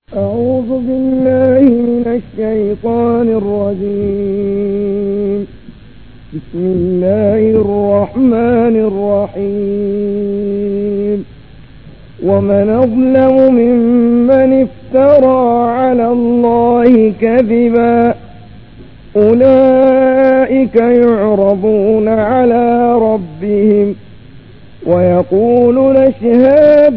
أعوذ بالله من الشيطان الرجيم بسم الله الرحمن الرحيم ومن أظلم ممن افترى على الله كذبا أولئك يعرضون على ربهم ويقول نشهاد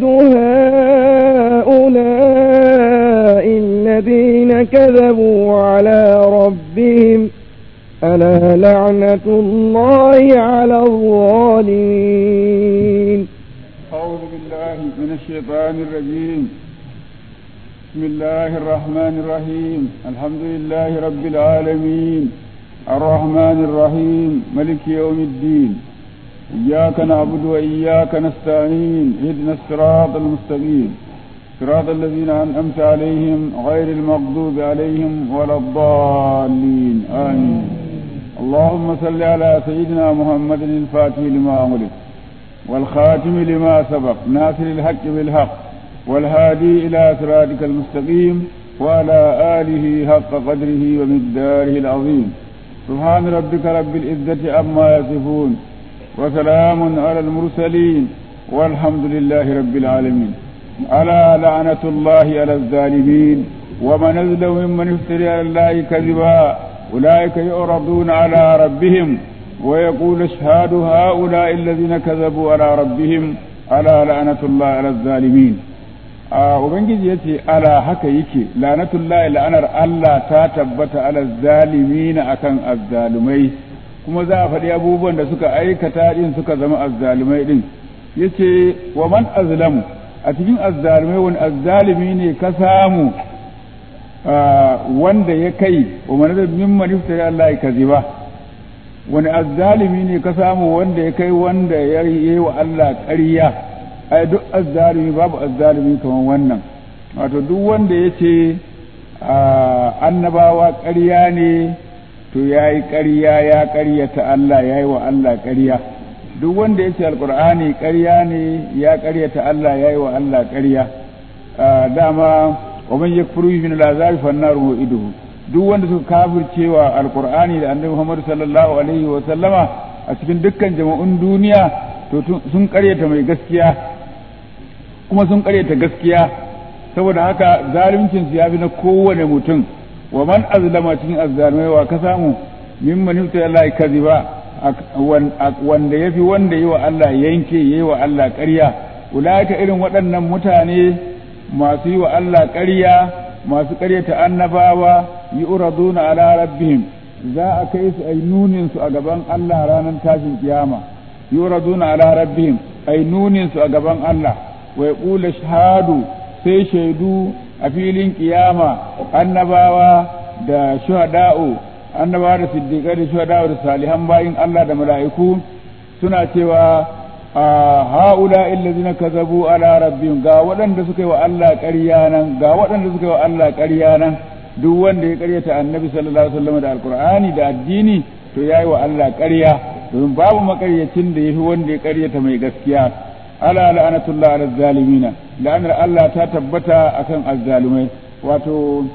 هؤلاء الذين كذبوا على ربهم ألا لعنة الله على الظالمين أعوذ بالله من الشيطان الرجيم بسم الله الرحمن الرحيم الحمد لله رب العالمين الرحمن الرحيم ملك يوم الدين إياك نعبد وإياك نستعين اهدنا الصراط المستقيم صراط الذين أنعمت عليهم غير المغضوب عليهم ولا الضالين آمين اللهم صل على سيدنا محمد الفاتح لما أغلق والخاتم لما سبق ناصر الحق بالحق والهادي إلى صراطك المستقيم وعلى آله حق قدره ومقداره العظيم سبحان ربك رب العزة عما يصفون وسلام على المرسلين والحمد لله رب العالمين ألا لعنة الله على الظالمين ومن أظلم ممن افتري على الله كذبا أولئك يعرضون على ربهم ويقول اشهاد هؤلاء الذين كذبوا على ربهم ألا لعنة الله على الظالمين Ubangiji ya ce, Ala haka yake, lanatullahi la'anar Allah ta tabbata ala zalimina akan azzalumai, kuma za a faɗi abubuwan da suka aikata ɗin suka zama azzalumai ɗin. Ya ce, wa man azlamu a cikin azzalumai wani azzalumi ne ka samu wanda ya kai wa man mimman iftari Allah ya kaziba. Wani azzalumi ne ka samu wanda ya kai wanda ya yi wa Allah ƙarya. ai duk azzalumi babu azzalumi kamar wannan wato duk wanda ya ce annabawa ƙarya ne to ya yi ƙarya ya ƙaryata Allah ya yi wa Allah ƙarya duk wanda ya ce alƙur'ani ƙarya ne ya ƙaryata Allah ya yi wa Allah ƙarya dama wa man yakfuru min al-azabi fa an-nar iduhu duk wanda suka kafircewa alƙur'ani da annabi Muhammad sallallahu alaihi wa sallama a cikin dukkan jama'un duniya to sun ƙaryata mai gaskiya kuma sun karyata gaskiya saboda haka zaluncin su ya fi na kowane mutum wa man azlama cikin azzalumai wa ka samu mimman yufta Allah kaziba wanda yafi wanda yi wa Allah yanke yi wa Allah ƙarya ulaika irin waɗannan mutane masu yi wa Allah ƙarya masu ƙaryata annabawa yu'raduna ala rabbihim za a kai su ai nunin su a gaban Allah ranar tashin kiyama yu'raduna ala rabbihim ai nunin su a gaban Allah wa ƙula shahadu sai shaidu a filin kiyama annabawa da shuhada'u annabawa da siddiƙai da shuhada'u da salihan bayin Allah da mala'iku suna cewa a ha'ula illazina kazabu ala rabbihim ga waɗanda suka yi wa Allah ƙarya nan ga waɗanda suka yi wa Allah ƙarya nan duk wanda ya ƙaryata annabi sallallahu alaihi wasallam da alqur'ani da addini to yayi wa Allah ƙarya domin babu makaryacin da yafi wanda ya ƙaryata mai gaskiya ala la'anatullah ala zalimina la'anar Allah ta tabbata akan azzalumai wato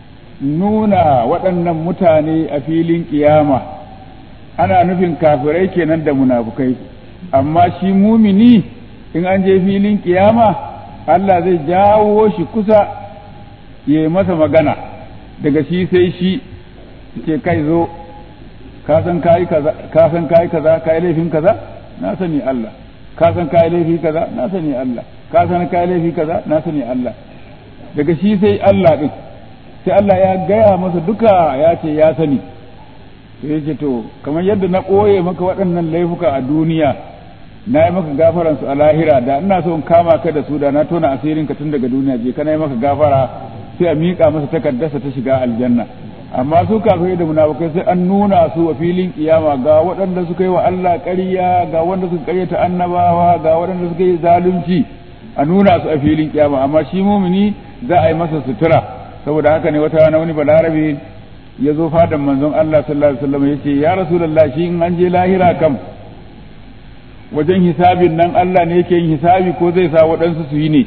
nuna waɗannan mutane a filin kiyama ana nufin kafirai kenan da munafukai amma shi mumini in an je filin kiyama Allah zai jawo shi kusa ya yi masa magana daga shi sai shi ce kai zo ka san kayi kaza ka san kayi kaza kayi laifin kaza na sani Allah ka san kayi laifi kaza na sani Allah ka san kayi laifi kaza na sani Allah daga shi sai Allah din sai Allah ya gaya masa duka ya ce ya sani sai ya ce to kamar yadda na ɓoye maka waɗannan laifuka a duniya na yi maka gafaran su a lahira da ina so in kama ka da su da na tona asirin ka tun daga duniya je kana yi maka gafara sai a miƙa masa takardarsa ta shiga aljanna amma su kafirai da munafukai sai an nuna su a filin kiyama ga waɗanda suka yi wa Allah ƙarya ga wanda suka ƙaryata annabawa ga waɗanda suka yi zalunci a nuna su a filin kiyama amma shi mumini za a yi masa sutura saboda haka ne wata rana wani balarabe ya zo fadan manzon Allah sallallahu alaihi wasallam yace ya rasulullah shi in an je lahira kam wajen hisabin nan Allah ne yake yin hisabi ko zai sa waɗansu su yi ne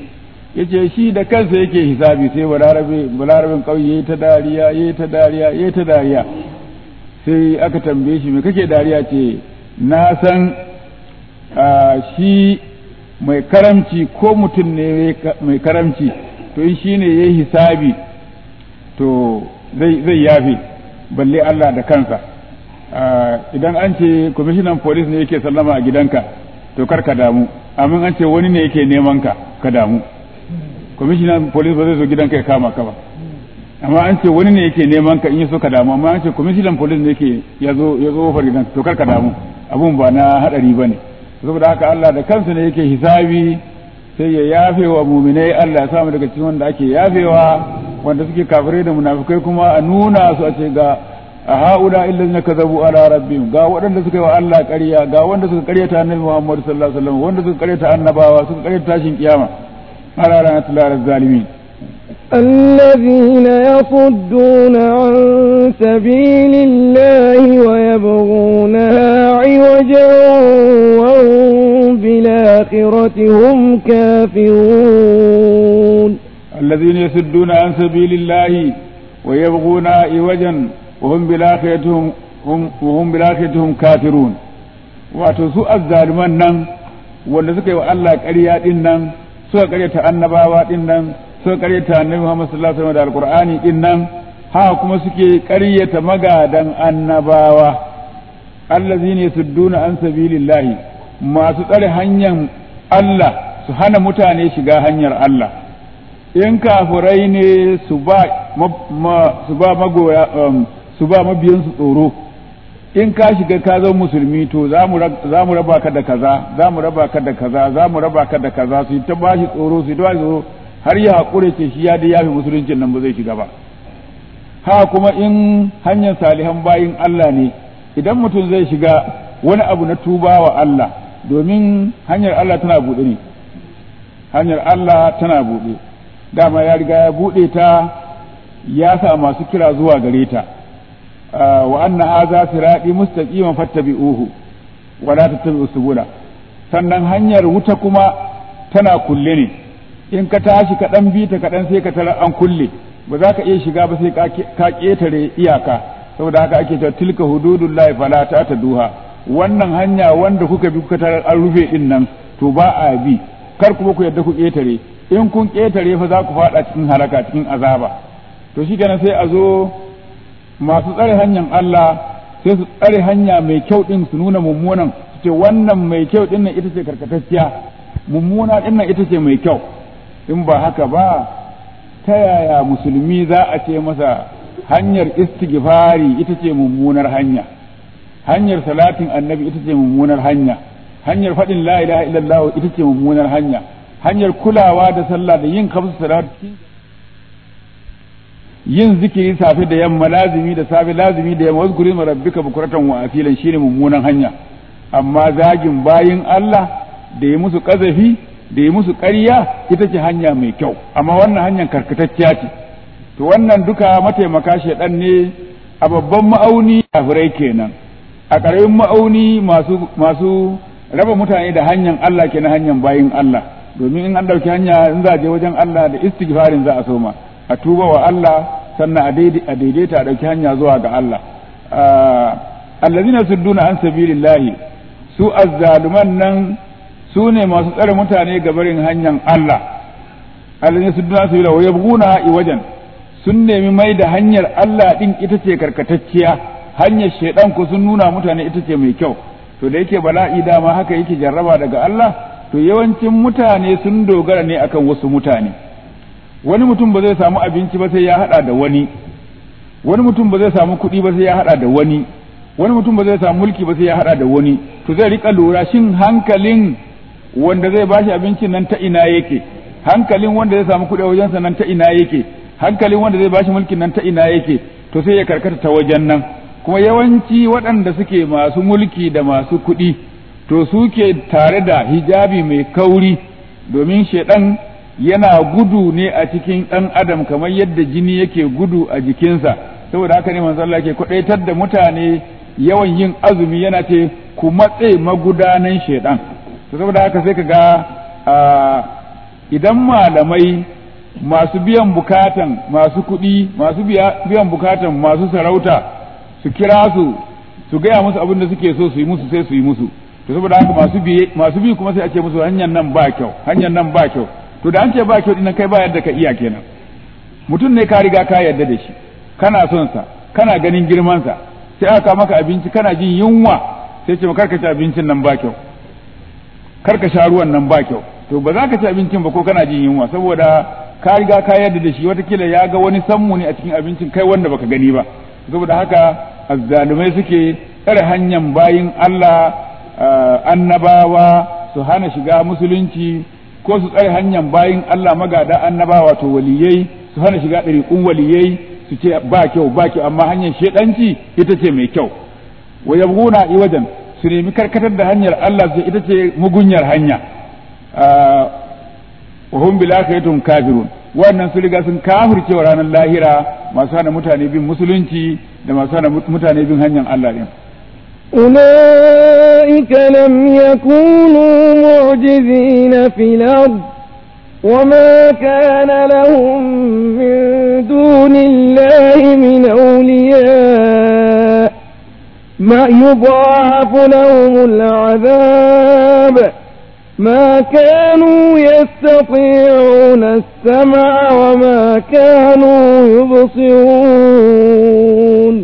yace shi da kansa yake hisabi sai balarabe balarabin kauye yayi ta dariya yayi ta dariya yayi ta dariya sai aka tambaye shi me kake dariya ce na san shi mai karamci ko mutum ne mai karamci to in shine yayi hisabi to zai zai yafe balle Allah da kansa idan an ce kwamishinan police ne yake sallama a gidanka to kar ka damu amma an ce wani ne yake neman ka ka damu kwamishinan police ba zai zo gidanka ya kama ka ba amma an ce wani ne yake neman ka in yi so ka damu amma an ce kwamishinan police ne yake ya zo ya zo ofar gidanka to kar ka damu abun ba na hadari bane saboda haka Allah da kansa ne yake hisabi sai ya yafe wa muminai Allah ya samu daga cikin wanda ake yafewa wanda suke kafirai da munafikai kuma a nuna su a ce ga a haula illazina kazabu ala rabbihim ga waɗanda suka yi wa Allah ƙarya ga wanda suka ƙaryata annabi Muhammad sallallahu alaihi wasallam wanda suka ƙaryata annabawa suka ƙaryata tashin kiyama ala ranatul zalimin الذين يصدون عن سبيل الله ويبغونها عوجا وهم بالآخرة هم كافرون الذين يصدون عن سبيل الله ويبغونها عوجا وهم بالآخرة هم وهم بالآخرة هم كافرون wato su azzaliman nan wanda suka yi wa Allah ƙarya din nan suka ƙaryata annabawa din nan suka ƙaryata annabi Muhammad sallallahu alaihi wasallam da alqur'ani din nan haka kuma suke ƙaryata magadan annabawa allazina yasudduna an sabilillahi masu tsare hanyar Allah su hana mutane shiga hanyar Allah in kafurai ne su ba su ba magoya su ba mabiyansu tsoro in ka shiga ka zama musulmi to za mu raba ka da kaza za mu raba ka da kaza za mu raba ka da kaza su ta ba shi tsoro su ta ba tsoro har ya haƙure ce shi ya da yafi musuluncin nan ba zai shiga ba ha kuma in hanyar salihan bayin Allah ne idan mutum zai shiga wani abu na tuba wa Allah domin hanyar Allah tana buɗe ne hanyar Allah tana buɗe dama ya riga ya buɗe ta ya sa masu kira zuwa gare ta wa anna hadha sirati mustaqiman fattabi'uhu wa la tattabi'u subula sannan hanyar wuta kuma tana kulle ne in ka tashi ka dan bi ta kaɗan sai ka tara an kulle ba za ka iya shiga ba sai ka ƙetare iyaka saboda haka ake cewa tilka hududullahi fala ta duha wannan hanya wanda kuka bi kuka tarar an rufe din nan to ba a bi kar kuma ku yadda ku ƙetare in kun ƙetare fa za ku faɗa cikin halaka cikin azaba to shi kenan sai a zo masu tsare hanyar Allah sai su tsare hanya mai kyau din su nuna mummunan su ce wannan mai kyau din nan ita ce karkatacciya mummuna din nan ita ce mai kyau in ba haka ba ta yaya musulmi za a ce masa hanyar istighfari ita ce mummunar hanya hanyar salatin annabi ita ce mummunar hanya hanyar faɗin la ilaha illallah ita ce mummunar hanya hanyar kulawa da sallah da yin kamsu salat yin zikiri safe da yamma lazimi da safe lazimi da yamma wazkuri ma rabbika bukuratan wa afilan shine mummunan hanya amma zagin bayin Allah da ya musu kazafi da ya musu ƙarya ita ce hanya mai kyau amma wannan hanyar karkatacciya ce to wannan duka mataimaka shaɗan ne a babban ma'auni kafirai kenan a ƙaramin ma'auni masu masu raba mutane da hanyar Allah ke na hanyar bayin Allah domin in an ɗauki hanya in za a je wajen Allah da istighfarin za a soma a tuba wa Allah sannan a daidaita a ɗauki hanya zuwa ga Allah allazina sudduna an sabilillahi su azzaluman nan su ne masu tsare mutane ga barin hanyar Allah allazina sudduna sabilillahi wa yabghuna iwajan sun nemi mai da hanyar Allah din ita ce karkatacciya hanyar shaidan ku sun nuna mutane ita ce mai kyau to da yake bala'i dama haka yake jarraba daga Allah to yawancin mutane sun dogara ne akan wasu mutane wani mutum ba zai samu abinci ba sai ya hada da wani wani mutum ba zai samu kuɗi ba sai ya hada da wani wani mutum ba zai samu mulki ba sai ya hada da wani to zai rika lura shin hankalin wanda zai bashi abincin nan ta ina yake hankalin wanda zai samu kuɗi a wajensa nan ta ina yake hankalin wanda zai bashi mulkin nan ta ina yake to sai ya karkata ta wajen nan kuma yawanci waɗanda suke masu mulki da masu kuɗi to suke tare da hijabi mai kauri domin shaidan yana gudu ne a cikin ɗan adam kamar yadda jini yake gudu a jikinsa saboda haka ne manzo Allah yake kwadaitar da mutane yawan yin azumi yana ce ku matse magudanan shaidan to saboda haka sai ka ga idan malamai masu biyan bukatan masu kuɗi masu biyan bukatan masu sarauta su kira su su gaya musu abin da suke so su yi musu sai su yi musu to saboda haka masu bi masu bi kuma sai a ce musu hanyar nan ba kyau hanyar nan ba kyau to da an ce ba kyau dinnan kai ba yadda ka iya kenan mutum ne ka riga ka yarda da shi kana son sa kana ganin girman sa sai aka maka abinci kana jin yunwa sai ce karka ci abincin nan ba kyau karka sha ruwan nan ba kyau to ba za ka ci abincin ba ko kana jin yunwa saboda ka riga ka yarda da shi watakila ya ga wani sammu ne a cikin abincin kai wanda baka gani ba saboda haka azzalumai suke tsare hanyar bayin Allah annabawa su hana shiga musulunci ko su tsare hanyar bayin Allah magada annabawa to waliyai su hana shiga ɗariƙun waliyai su ce ba kyau ba kyau amma hanyar shedanci ita ce mai kyau wa yabguna iwajan su nemi karkatar da hanyar Allah su ita ce mugunyar hanya wa hum bil akhiratum kafirun wannan su riga sun kafirce wa ranar lahira masu hana mutane bin musulunci da masu hana mutane bin hanyar Allah din أولئك لم يكونوا معجزين في الأرض وما كان لهم من دون الله من أولياء ما يضاعف لهم العذاب ما كانوا يستطيعون السمع وما كانوا يبصرون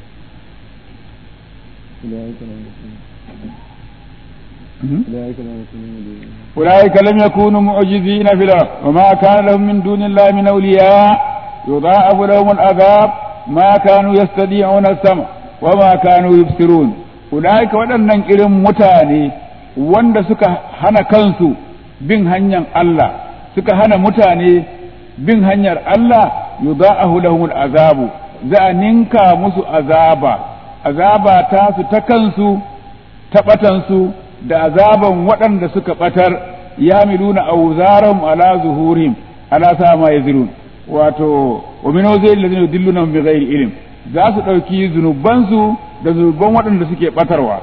أولئك لم يكونوا معجزين في الأرض وما كان لهم من دون الله من أولياء يضاعف لهم العذاب ما كانوا يستطيعون السمع وما كانوا يبصرون أولئك waɗannan irin mutane wanda suka hana kansu bin hanyar Allah suka hana mutane bin hanyar Allah yudha'ahu lahumul azabu za a ninka musu azaba azaba ta su ta kansu ta batansu da azaban waɗanda suka ɓatar ya miluna auzaram ala zuhurim ala sa ma yazirun wato wa min zai ladina yudilluna bi ghairi ilm za su ɗauki zunubansu da zunuban waɗanda suke ɓatarwa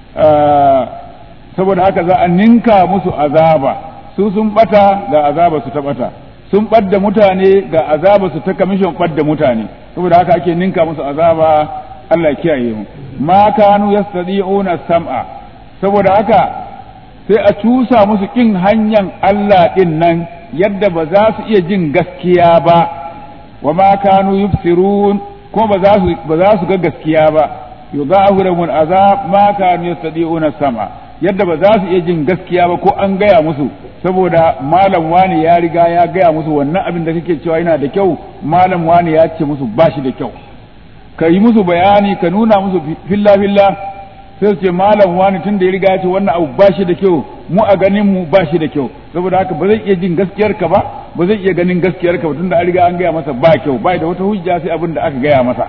saboda haka za a ninka musu azaba su sun ɓata ga azaba su ta ɓata sun ɓadda mutane ga azaba su ta kamishin ɓadda mutane saboda haka ake ninka musu azaba Allah kiyaye mu ma kanu yastadi'una sam'a saboda haka sai a cusa musu kin hanyar Allah din nan yadda ba za su iya jin gaskiya ba wa ma kanu yubsirun kuma ba za su ba za su ga gaskiya ba yudahu lahum azab ma kanu yastadi'una sam'a yadda ba za su iya jin gaskiya ba ko an gaya musu saboda malam wani ya riga ya gaya musu wannan abin da kake cewa yana da kyau malam wani ya ce musu bashi da kyau ka yi musu bayani ka nuna musu filla filla sai su ce malam wani tun da ya riga ya ce wannan abu ba shi da kyau mu a ganin mu ba shi da kyau saboda haka ba zai iya jin gaskiyar ka ba ba zai iya ganin gaskiyar ka ba tunda an riga an gaya masa ba kyau ba da wata hujja sai abin da aka gaya masa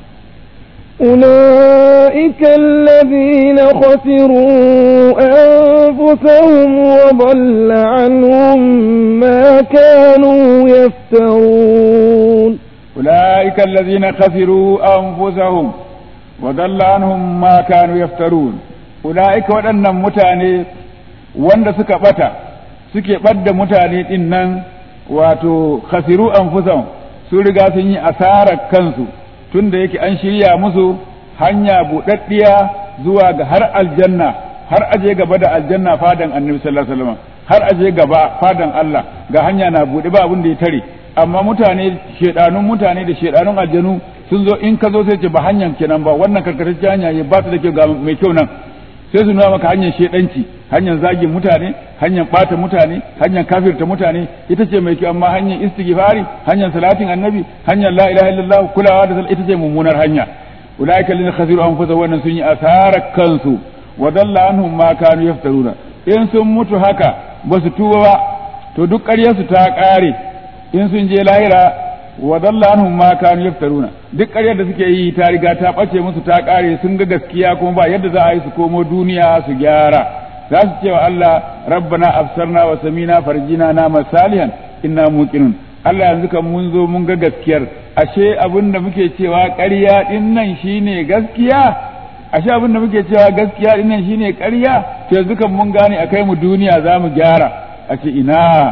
أولئك الذين خسروا أنفسهم وضل عنهم ما كانوا يفترون أولئك الذين خسروا أنفسهم وضل عنهم ما كانوا يفترون أولئك waɗannan mutane wanda suka ɓata suke ɓadda mutane ɗin nan wato khasiru anfusahum su riga sun yi asarar kansu tunda yake an shirya musu hanya buɗaɗɗiya zuwa ga har aljanna har aje gaba da aljanna fadan annabi sallallahu alaihi wasallam har aje gaba fadan Allah ga hanya na buɗe ba abin da ya tare amma mutane shedanun mutane da shedanun aljanu sun zo in ka zo sai ce ba hanyar kenan ba wannan karkatacce hanya ne ba ta da kyau ga mai kyau nan sai su nuna maka hanyar shedanci hanyar zagin mutane hanyar bata mutane hanyar kafirta mutane ita ce mai kyau amma hanyar istighfari hanyar salatin annabi hanyar la ilaha illallah kulawa da ita ce mummunar hanya ulaika lil khasiru anfusa wannan sun yi asarar kansu wa dalla anhum ma kanu yaftaruna in sun mutu haka ba su tuba ba to duk ƙaryarsu ta ƙare in sun je lahira wa dalla anhum ma kanu yaftaruna duk ƙaryar da suke yi ta riga ta ɓace musu ta ƙare sun ga gaskiya kuma ba yadda za a yi su komo duniya su gyara za su ce wa Allah rabbana absarna wa samina farjina na masalihan inna muqinun Allah yanzu kan mun zo mun ga gaskiyar ashe abin da muke cewa ƙarya din nan shine gaskiya ashe abin da muke cewa gaskiya din nan shine ƙarya to yanzu kan mun gane akai mu duniya za mu gyara a ce ina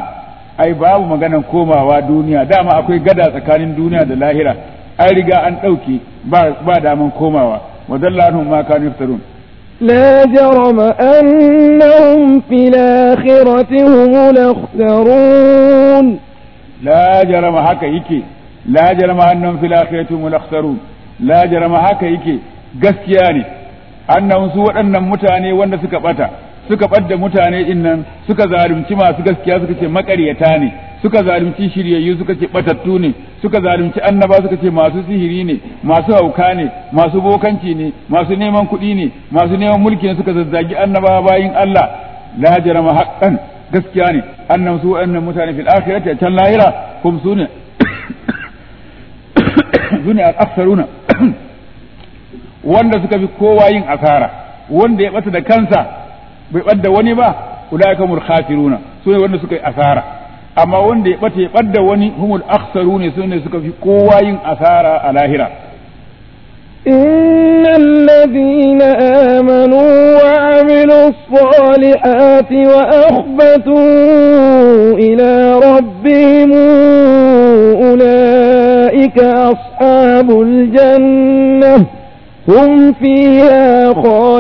ai babu maganan komawa duniya dama akwai gada tsakanin duniya da lahira an riga an ɗauke ba daman komawa wa dalla anhum ma kanu yaftarun لا جرم أنهم في الآخرة هم الأخسرون لا جرم haka yake la jarama annahum fil akhirati hum al la jarama haka yake gaskiya ne annahum su waɗannan mutane wanda suka bata suka ɓadda mutane din nan suka zalunci masu gaskiya suka ce maƙaryata ne suka zalunci shiryayyu suka ce ɓatattu ne suka zalunci annaba suka ce masu sihiri ne masu hauka ne masu bokanci ne masu neman kuɗi ne masu neman mulki ne suka zazzagi annaba bayin Allah la jarama haqqan gaskiya ne annam su waɗannan mutane fil akhirati a can lahira kum sune sune al-aktharuna wanda suka fi kowa yin asara wanda ya bata da kansa bai ɓadda wani ba ulaika humul khasiruna sune wanda suka yi asara amma wanda ya bata ya ɓadda wani humul akhsaruna sune suka fi kowa yin asara a lahira إن الذين آمنوا وعملوا الصالحات وأخبتوا إلى ربهم أولئك أصحاب الجنة هم فيها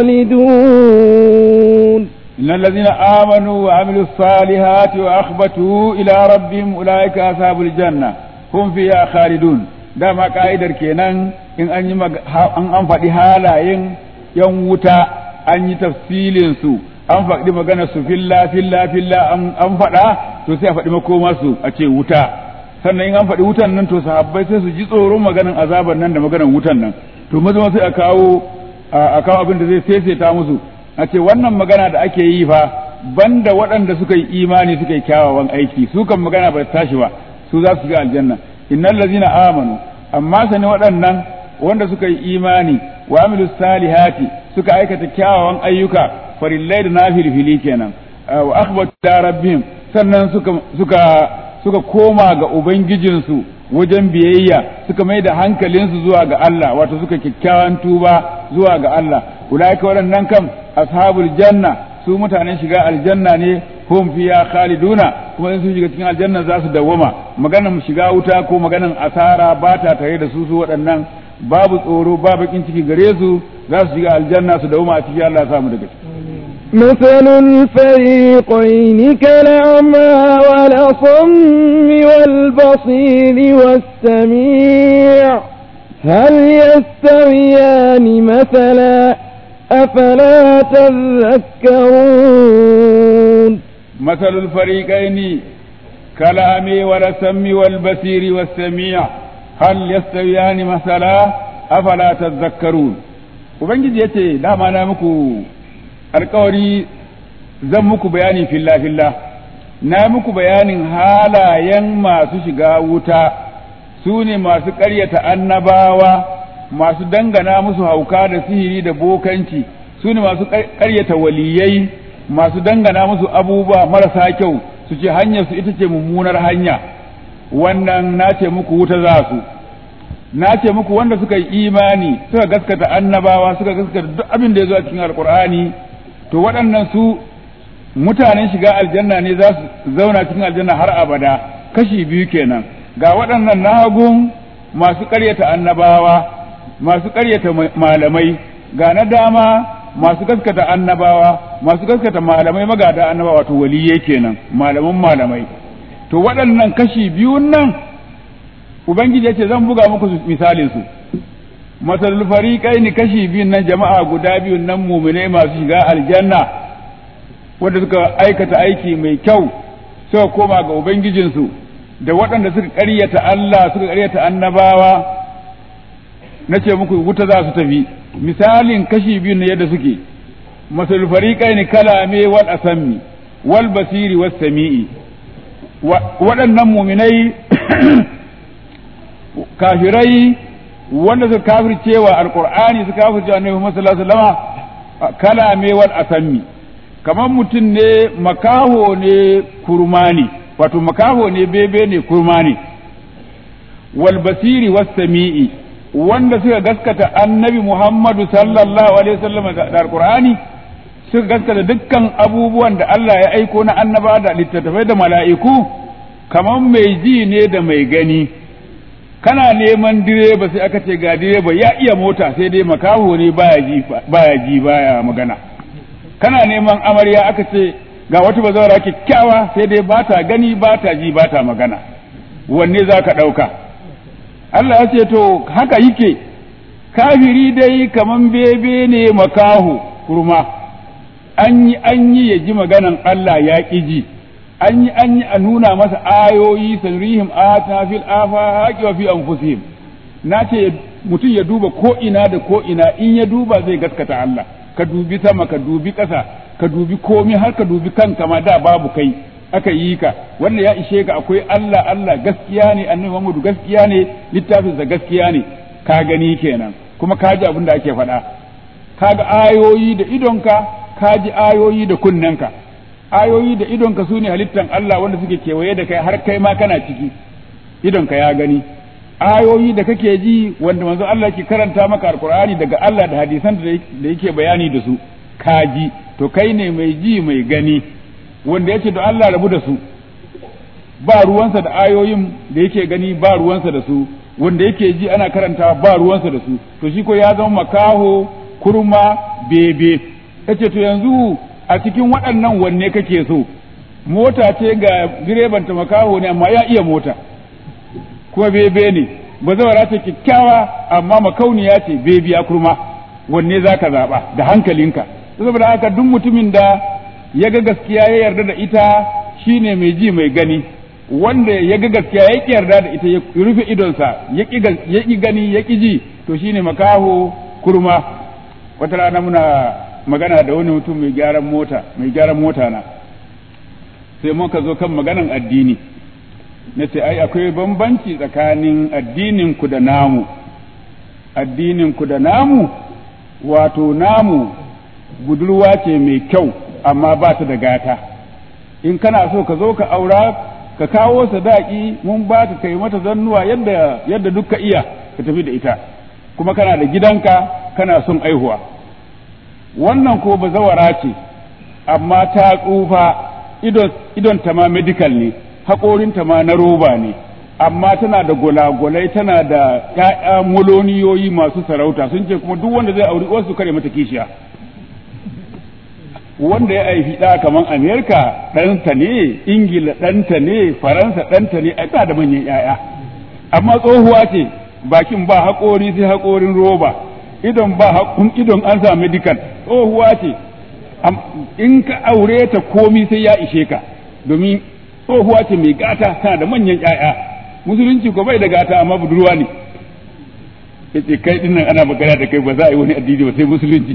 خالدون إن الذين آمنوا وعملوا الصالحات وأخبتوا إلى ربهم أولئك أصحاب الجنة هم فيها خالدون dama ka'idar kenan in an yi an an faɗi halayen yan wuta an yi tafsilin su an faɗi magana su filla filla filla an faɗa to sai a faɗi makoma su a ce wuta sannan in an faɗi wutan nan to sahabbai sai su ji tsoron maganan azaban nan da maganan wutan nan to maza sai a kawo a kawo abin da zai saisaita musu a ce wannan magana da ake yi fa banda waɗanda suka yi imani suka yi kyawawan aiki su kan magana ba tashi ba su za su shiga aljanna innal ladzina amanu amma sani waɗannan wanda suka yi imani wa amilu salihati suka aikata kyawawan ayyuka farillai da nafilfili kenan wa akhbatu da rabbihim sannan suka suka suka koma ga ubangijinsu wajen biyayya suka mai da hankalinsu zuwa ga Allah wato suka kyakkyawan tuba zuwa ga Allah ulaika waɗannan kam ashabul janna su mutanen shiga aljanna ne hum fiya khaliduna kuma in sun shiga cikin aljanna za su dawwama maganan shiga wuta ko maganan asara ba ta tare da su su waɗannan babu tsoro ba bakin ciki gare su za su shiga aljanna su dawwama a cikin Allah ya samu daga ciki مثل الفريقين كالأعمى والأصم والبصير والسميع هل يستويان مثلا أفلا تذكرون مثل الفريقين كالأعمى والأسم والبصير والسميع هل يستويان مثلا أفلا تذكرون Ubangiji ya ce, dama na muku alkawari zan muku bayani filla-filla na muku bayanin halayen masu shiga wuta su ne masu ƙaryata annabawa masu dangana musu hauka da sihiri da bokanci su ne masu ƙaryata waliyai masu dangana musu abubuwa marasa kyau su ce hanyar su ita ce mummunar hanya wannan na ce muku wuta za su na ce muku wanda suka yi imani suka gaskata annabawa suka gaskata duk abin da ya zo a cikin alkur'ani to waɗannan su mutanen shiga aljanna ne za su zauna cikin aljanna har abada kashi biyu kenan ga waɗannan nahagun masu ƙaryata annabawa masu ƙaryata malamai ga na dama masu gaskata annabawa masu gaskata malamai magada annabawa wato waliyai kenan malaman malamai to waɗannan kashi biyun nan ubangiji ya ce zan buga muku misalin su masalul fariqaini kashi biyun nan jama'a guda biyun nan mu'minai masu shiga aljanna wanda suka aikata aiki mai kyau suka koma ga ubangijinsu da waɗanda suka ƙaryata Allah suka ƙaryata annabawa na ce muku wuta za su tafi misalin kashi biyun na yadda suke masalul fariqaini kalame wal asammi wal basiri was sami'i waɗannan mu'minai kafirai wanda suka kafircewa alqur'ani suka kafircewa annabi Muhammad sallallahu alaihi wasallam kalame wal asammi kamar mutum ne makaho ne kurmani wato makaho ne bebe ne kurmani wal basiri was sami'i wanda suka gaskata annabi Muhammadu sallallahu alaihi wasallam da alqur'ani suka gaskata dukkan abubuwan da Allah ya aiko na annaba da littattafai da mala'iku kamar mai ji ne da mai gani kana neman direba sai aka ce ga direba ya iya mota sai dai makaho ne baya ji baya ji baya magana kana neman amarya aka ce ga wata bazawara kyakkyawa sai dai ba ta gani ba ta ji ba ta magana wanne za ka ɗauka Allah ya ce to haka yake kafiri dai kaman bebe ne makaho kurma an yi an yi ya ji maganan Allah ya ƙi ji an yi an yi a nuna masa ayoyi sanrihim ayatina fil afaqi wa fi anfusihim na ce mutum ya duba ko ina da ko ina in ya duba zai gaskata Allah ka dubi sama ka dubi ƙasa ka dubi komai har ka dubi kanka ma da babu kai aka yi ka wanda ya ishe ka akwai Allah Allah gaskiya ne annabi Muhammadu gaskiya ne littafin sa gaskiya ne ka gani kenan kuma ka ji abin da ake faɗa ka ga ayoyi da idonka ka ji ayoyi da kunnenka ayoyi da idonka su ne halittan Allah wanda suke kewaye da kai har kai ma kana ciki idonka ya gani ayoyi da kake ji wanda manzo Allah ke karanta maka alkur'ani daga Allah da hadisan da yake bayani da su ka ji to kai ne mai ji mai gani wanda yake da Allah rabu da su ba ruwansa da ayoyin da yake gani ba ruwansa da su wanda yake ji ana karanta ba ruwansa da su to shi ko ya zama makaho kurma bebe yace to yanzu a cikin waɗannan wanne kake so mota ce ga direban ta makaho ne amma ya iya mota kuma bebe ne ba zawara ce kyakkyawa amma makauniya ce bebiya kurma wanne za ka zaɓa da hankalinka saboda haka duk mutumin da ya ga gaskiya ya yarda da ita shine mai ji mai gani wanda ya ga gaskiya ya ƙi yarda da ita ya rufe idonsa ya ƙi gani ya ƙi ji to shine makaho kurma wata rana muna magana da wani mutum mai gyaran mota mai gyaran mota na sai muka zo kan maganan addini na ce ai akwai bambanci tsakanin addinin ku da namu addinin ku da namu wato namu budurwa ce mai kyau amma ba ta da gata in kana so ka zo ka aura ka kawo sadaki mun ba ka kai mata zannuwa yadda yadda duk ka iya ka tafi da ita kuma kana da gidanka kana son aihuwa wannan ko bazawara ce amma ta tsufa idon ta ma medical ne haƙorinta ma na roba ne amma tana da gulagulai tana da ‘ya'ya moloniyoyi masu sarauta sun ce kuma duk wanda zai auri wasu kare mata kishiya wanda ya haifi ɗa kamar amerika ɗanta ne ingila ɗanta ne faransa ɗanta ne ai da manyan ‘ya'ya amma tsohuwa ce bakin ba haƙori sai haƙorin roba idon ba haƙun idon an sa medical tsohuwa ce in ka aure ta komi sai ya ishe ka domin tsohuwa ce mai gata tana da manyan ƴaƴa musulunci ko bai da gata amma budurwa ne yace kai din nan ana magana da kai ba za a yi wani addini ba sai musulunci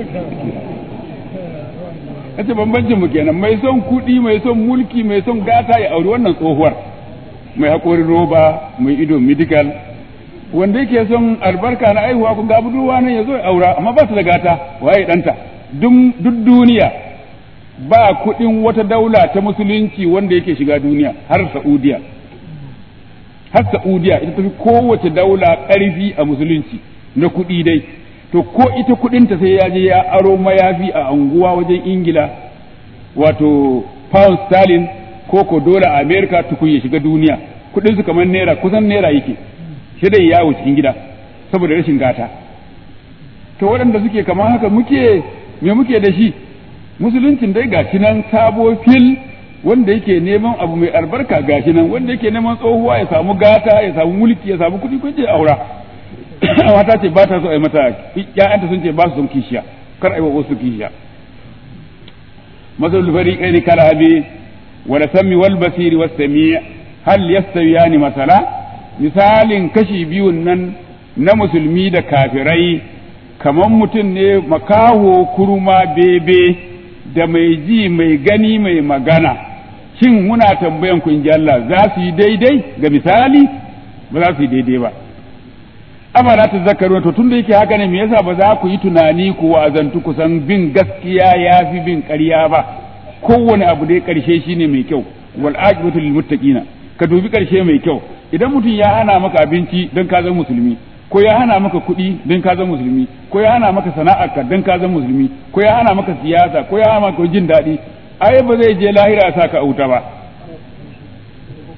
yace bambancin mu kenan mai son kuɗi mai son mulki mai son gata ya auri wannan tsohuwar mai haƙorin roba mai ido medical wanda yake son albarka na aihuwa kun ga budurwa nan ya zo ya aura amma ba ta da gata waye ɗanta duk duniya ba kuɗin wata daula ta musulunci wanda yake shiga duniya har Saudiya har Saudiya ita tafi kowace daula ƙarfi a musulunci na kuɗi dai to ko ita kuɗinta sai ya je ya aro mayafi a anguwa wajen Ingila wato pound sterling ko ko dola a America tukun ya shiga duniya kuɗin su kamar naira kusan naira yake shi dai yawo cikin gida saboda rashin gata to waɗanda suke kamar haka muke me muke da shi musuluncin dai gashi nan sabo fil wanda yake neman abu mai albarka gashi nan wanda yake neman tsohuwa ya samu gata ya samu mulki ya samu kuɗi kun je aura mata ce ba ta so a yi mata ƴaƴanta sun ce ba su son kishiya kar a yi wa wasu kishiya masalul fariqain kal abi wa sami wal basiri was sami hal yastawiyani masala misalin kashi biyun nan na musulmi da kafirai kamar mutum ne makaho kurma bebe da mai ji mai gani mai magana shin muna tambayan ku inji Allah za su yi daidai ga misali ba za su yi daidai ba amana ta zakaru to tunda yake haka ne me yasa ba za ku yi tunani ku wa'azantu ku san bin gaskiya ya fi bin ƙarya ba kowane abu dai ƙarshe shine mai kyau wal aqibatu lil muttaqina ka dubi ƙarshe mai kyau idan mutum ya hana maka abinci don ka zama musulmi ko ya hana maka kuɗi don ka zama musulmi ko ya hana maka sana'arka don ka zama musulmi ko ya hana maka siyasa ko ya hana maka jin daɗi ai ba zai je lahira sa ka auta ba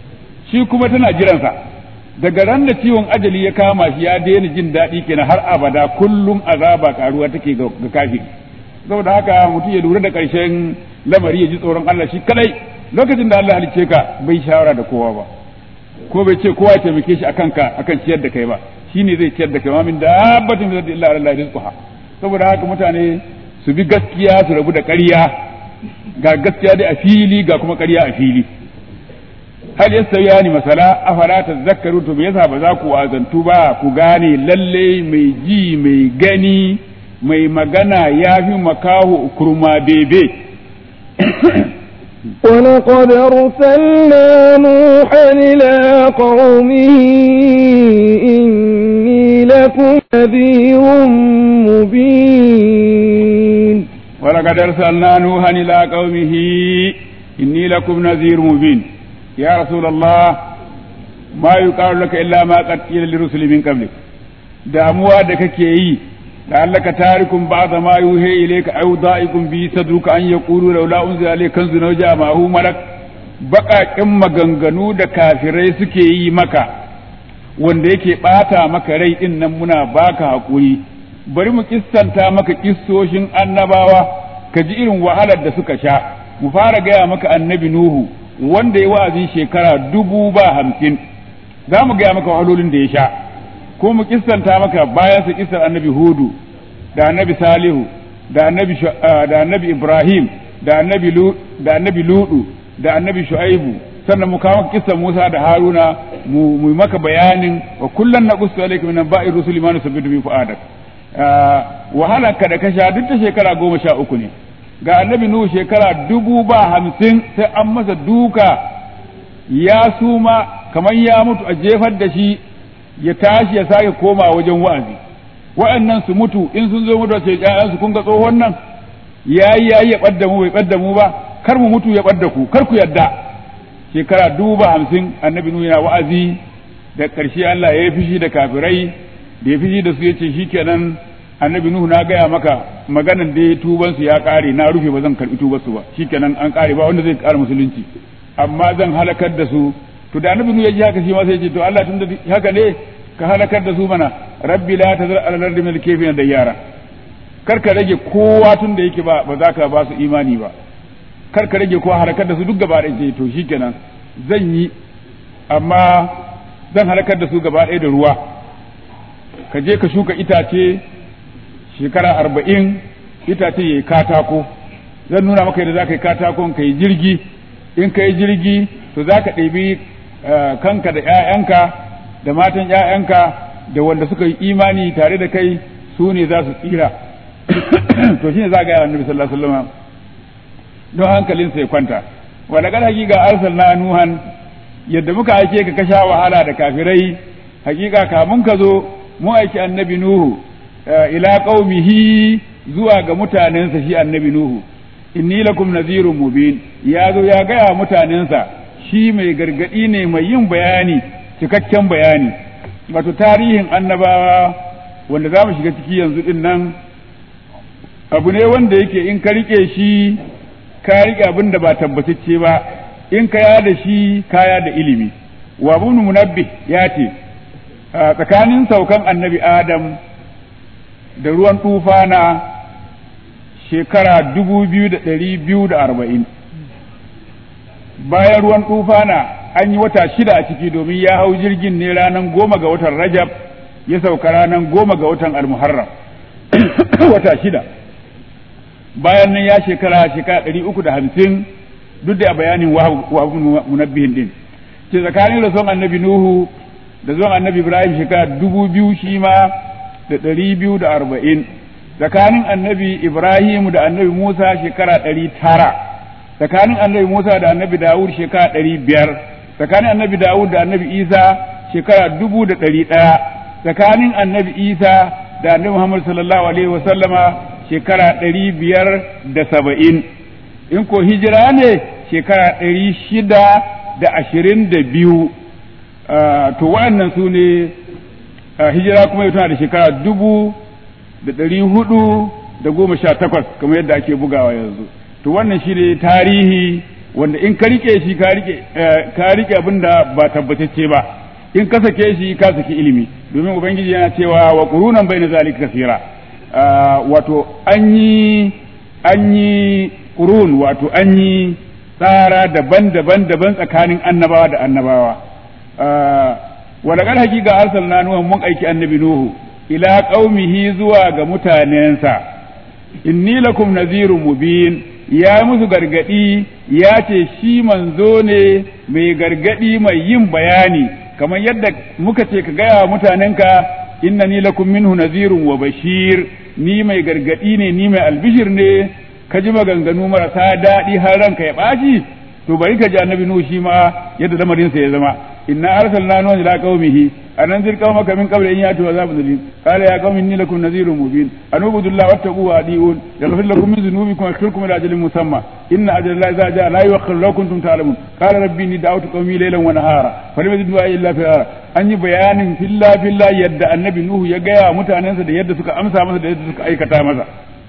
shi kuma tana jiransa daga ran da ciwon ajali ya kama shi ya daina jin daɗi kenan har abada kullum azaba karuwa take ga kafiri saboda haka mutum ya lura da ƙarshen lamari ya ji tsoron Allah shi kadai lokacin da Allah halicce ka bai shawara da kowa ba ko bai ce kowa ya taimake shi akan ka akan ciyar da kai ba shine zai ciyar da kai ma min dabbatin min illa Allah rizquha saboda haka mutane su bi gaskiya su rabu da ƙarya ga gaskiya dai a fili ga kuma ƙarya a fili hal yastawiyani masala afala tazakkaru to me yasa ba za ku wazantu ba ku gane lalle mai ji mai gani mai magana yafi makahu kurma bebe ولقد أرسلنا نوحا إلى قومه إني لكم نذير مبين ولقد أرسلنا نوحا إلى قومه إني لكم نذير مبين يا رسول الله ما يقال لك إلا ما قد قيل للرسل من قبلك damuwa da kake yi لعلك تارك بعض ما يوحي إليك أو ضائق به صدرك أن يقولوا لولا أنزل عليك كنز أو جاء معه ملك baƙaƙen maganganu da kafirai suke yi maka wanda yake ɓata maka rai ɗin nan muna baka haƙuri bari mu kissanta maka kissoshin annabawa ka ji irin wahalar da suka sha mu fara gaya maka annabi nuhu wanda ya wa'azi shekara dubu ba hamsin za mu gaya maka wahalolin da ya sha ko mu kissanta maka bayan su kissar annabi hudu da annabi salihu da annabi da annabi ibrahim da annabi da annabi ludu da annabi shu'aibu sannan mu kawo kissar musa da haruna mu mu maka bayanin wa kullan naqussu alayka min ba'i rusuli ma nusabbitu bi fu'adak wahalar ka da ka sha duk ta shekara goma sha uku ne ga annabi nuhu shekara dubu ba hamsin sai an masa duka ya suma kamar ya mutu a jefar da shi ya tashi ya sake koma wajen wa'azi wa'annan su mutu in sun zo mutu ce ƴaƴansu kun ga tsohon nan yayi yayi ya ɓadda mu bai ɓadda mu ba kar mu mutu ya ɓadda ku kar ku yadda shekara dubu ba hamsin annabi nuhu yana wa'azi da ƙarshe Allah ya yi fishi da kafirai da ya fishi da su ya ce shikenan annabi nuhu na gaya maka maganan da ya tuban su ya ƙare na rufe ba zan karɓi tubar su ba shikenan an ƙare ba wanda zai ƙara musulunci amma zan halakar da su to da annabi nuhu ya ji haka shi ma sai ya ce to Allah tun da haka ne ka halakar da su mana rabbi la tazar ala ardi min kayfin da yara kar ka rage kowa tun da yake ba ba za ka ba su imani ba kar ka rage kowa halakar da su duk gaba ɗaya to shikenan zan yi amma zan halakar da su gaba ɗaya da ruwa ka je ka shuka itace shekara arba'in itace ya yi katako zan nuna maka yadda za ka yi katakon ka yi jirgi in ka yi jirgi to za ka ɗebi kanka da 'ya'yanka da matan 'ya'yanka da wanda suka yi imani tare da kai su ne za su tsira to shine za ga yawan nabi sallallahu alaihi wasallam don hankalinsa ya kwanta wa daga hakika arsalna nuhan yadda muka aike ka kasha wahala da kafirai hakika kamun ka zo mu aiki annabi nuhu ila qaumihi zuwa ga mutanensa shi annabi nuhu inni lakum nadhirun mubin ya zo ya gaya mutanensa shi mai gargadi ne mai yin bayani cikakken bayani wato tarihin annabawa wanda za mu shiga ciki yanzu din nan abu ne wanda yake in ka rike shi ka rike abin da ba tabbatacce ba in ka ya da shi kaya da ilimi wa ibn munabbih ya ce tsakanin saukan annabi adam da ruwan tufana shekara dubu biyu da ɗari biyu da arba'in bayan ruwan tufana an yi wata shida a ciki domin ya hau jirgin ne ranar goma ga watan rajab ya sauka ranar goma ga watan almuharram wata shida bayan nan ya shekara shekara ɗari uku da hamsin duk da bayanin wahabun munabbihin din ke tsakanin da son annabi nuhu da zuwan annabi ibrahim shekara dubu biyu shi ma da ɗari biyu da arba'in tsakanin annabi ibrahim da annabi musa shekara ɗari tara tsakanin annabi musa da annabi dawud shekara ɗari biyar tsakanin annabi dawud da annabi isa shekara dubu da ɗari ɗaya tsakanin annabi isa da annabi muhammad sallallahu alaihi wasallama shekara ɗari biyar da saba'in in ko hijira ne shekara ɗari shida da ashirin da biyu to wa'annan su ne hijira kuma yau tana da shekara dubu da ɗari hudu da goma sha takwas kamar yadda ake bugawa yanzu to wannan shi ne tarihi wanda in ka rike shi ka rike ka rike abin da ba tabbatacce ba in ka sake shi ka saki ilimi domin ubangiji yana cewa wa qurunan bayna zalika kasira wato an yi an yi qurun wato an yi tsara daban-daban daban tsakanin annabawa da annabawa wa laqad haqiqa arsalna nuhan mun aiki annabi nuhu ila qaumihi zuwa ga mutanensa inni lakum nadhirun mubin ya musu gargadi ya ce shi manzo ne mai gargadi mai yin bayani kamar yadda muka ce ka gaya wa mutanenka innani lakum minhu nadhirun wa bashir ni mai gargadi ne ni mai albishir ne ka ji maganganu marasa daɗi har ranka ya ɓaci to bari ka ji annabi nuhu shi ma yadda lamarinsa ya zama inna arsalna nuha ila qaumihi anan zir qaumaka min qabli an yatu azabun alim qala ya qaumi inni lakum nadhirun mubin an ubudullaha wattaqu wa adiun yaghfir lakum min dhunubikum wa yaghfirkum ila ajalin musamma inna ajala llahi idza jaa la yu'akhkharu law kuntum ta'lamun qala rabbi inni da'awtu qaumi laylan wa nahara falam yazidni du'a illa firara an yi bayanin filla filla yadda annabi nuhu ya gaya mutanensa da yadda suka amsa masa da yadda suka aikata masa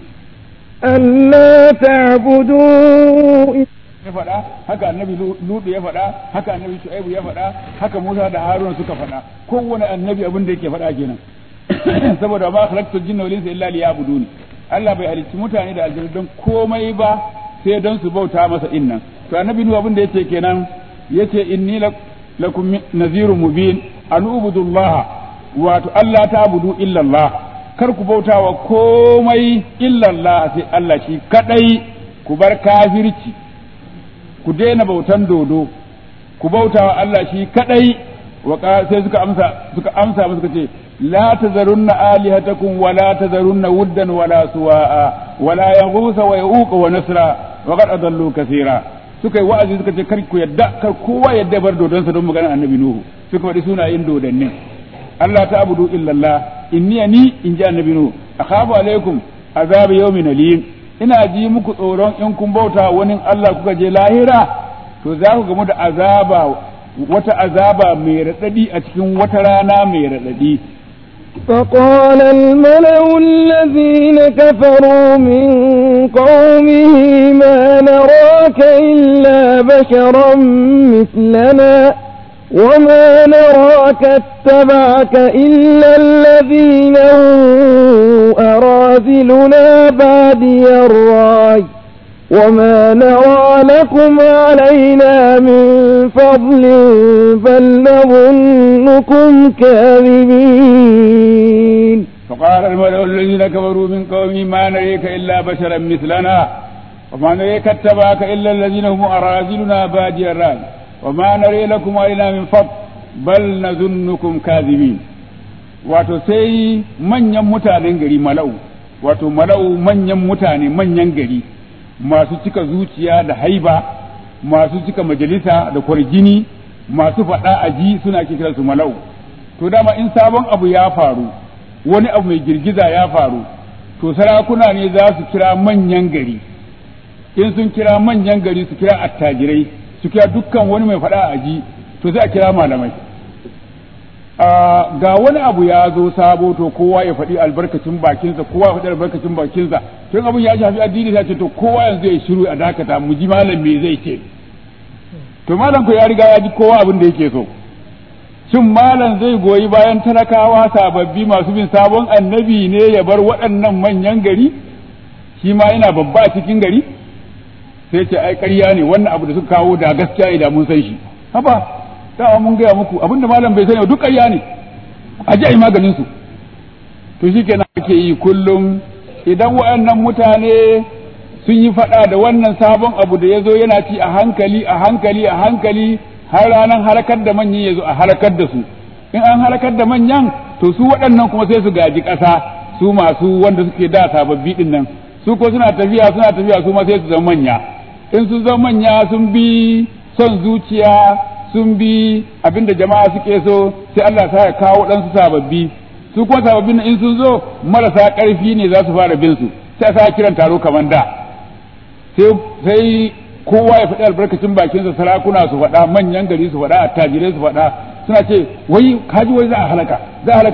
ألا تعبدوا ya faɗa haka annabi ludu ya faɗa haka annabi shu'aibu ya faɗa haka musa da haruna suka faɗa kowane annabi abin da yake faɗa kenan saboda ma khalaqtu jinna wal insa illa liya'buduni Allah bai halicci mutane da aljanna don komai ba sai don su bauta masa innan to annabi nu abin da yake kenan yace inni lakum nazirun mubin an ubudullaha wato Allah ta budu illa Allah kar ku bauta wa komai illa Allah sai Allah shi kadai ku bar kafirci ku daina bautan dodo ku bauta wa Allah shi kadai wa sai suka amsa suka amsa suka ce la tazarunna alihatakum wa la tazarunna wuddan wa la suwa'a wa la yaghutha wa yauqa wa nasra wa qad adallu kaseera suka yi wa'azi suka ce kar ku yadda kar kowa yadda bar dodon sa don magana annabi nuhu suka faɗi sunayen dodannin Allah ta abudu illallah inni ni in ji annabi nuhu akhafu alaikum azab yawmin alim ina ji muku tsoron in kun bauta wani Allah kuka je lahira to za ku gamu da azaba wata azaba mai raɗaɗi a cikin wata rana mai raɗaɗi فقال الملأ الذين كفروا من قومه ما نراك إلا بشرا مثلنا وما نراك اتبعك إلا الذين هم أراذلنا بادي الرأي وما نرى لكم علينا من فضل بل نظنكم كاذبين فقال الملأ الذين كفروا من قومه ما نريك إلا بشرا مثلنا وما نريك اتبعك إلا الذين هم أراذلنا بادي الرأي وما نري لكم علينا من فضل بل نظنكم كاذبين wato sai manyan mutanen gari mala'u wato mala'u manyan mutane manyan gari masu cika zuciya da haiba masu cika majalisa da kwarjini masu faɗa a ji suna kira su mala'u to dama in sabon abu ya faru wani abu mai girgiza ya faru to sarakuna ne za su kira manyan gari in sun kira manyan gari su kira attajirai su kira dukkan wani mai faɗa a ji to sai a kira malamai ga wani abu ya zo sabo to kowa ya faɗi albarkacin bakinsa kowa ya faɗi albarkacin bakinsa tun abin ya shafi addini ta ce to kowa yanzu ya shiru a dakata mu ji malam me zai ce to malam ko ya riga ya ji kowa abin da yake so shin malam zai goyi bayan talakawa sababbi masu bin sabon annabi ne ya bar waɗannan manyan gari shi ma yana babba a cikin gari sai ce ai ƙarya ne wannan abu da suka kawo da gaskiya ne da mun san shi haba dama mun gaya muku abinda malam bai sani duk ƙarya ne a ji a yi maganin su to shi kenan ake yi kullum idan waɗannan mutane sun yi faɗa da wannan sabon abu da ya zo yana ci a hankali a hankali a hankali har ranar halakar da manyan ya zo a halakar da su in an halakar da manyan to su waɗannan kuma sai su gaji ƙasa su masu wanda suke da sababbi ɗin nan su ko suna tafiya suna tafiya su ma sai su zama manya in sun zama manya sun bi son zuciya sun bi abinda jama'a suke so sai Allah ta ya kawo ɗansu sababbi su kuma sababbin in sun zo marasa ƙarfi ne za su fara bin su sai sa kiran taro kamar da sai kowa ya faɗi albarkacin bakinsa sarakuna su faɗa manyan gari su faɗa attajirai su faɗa suna ce wai kaji wai za a halaka za a halaka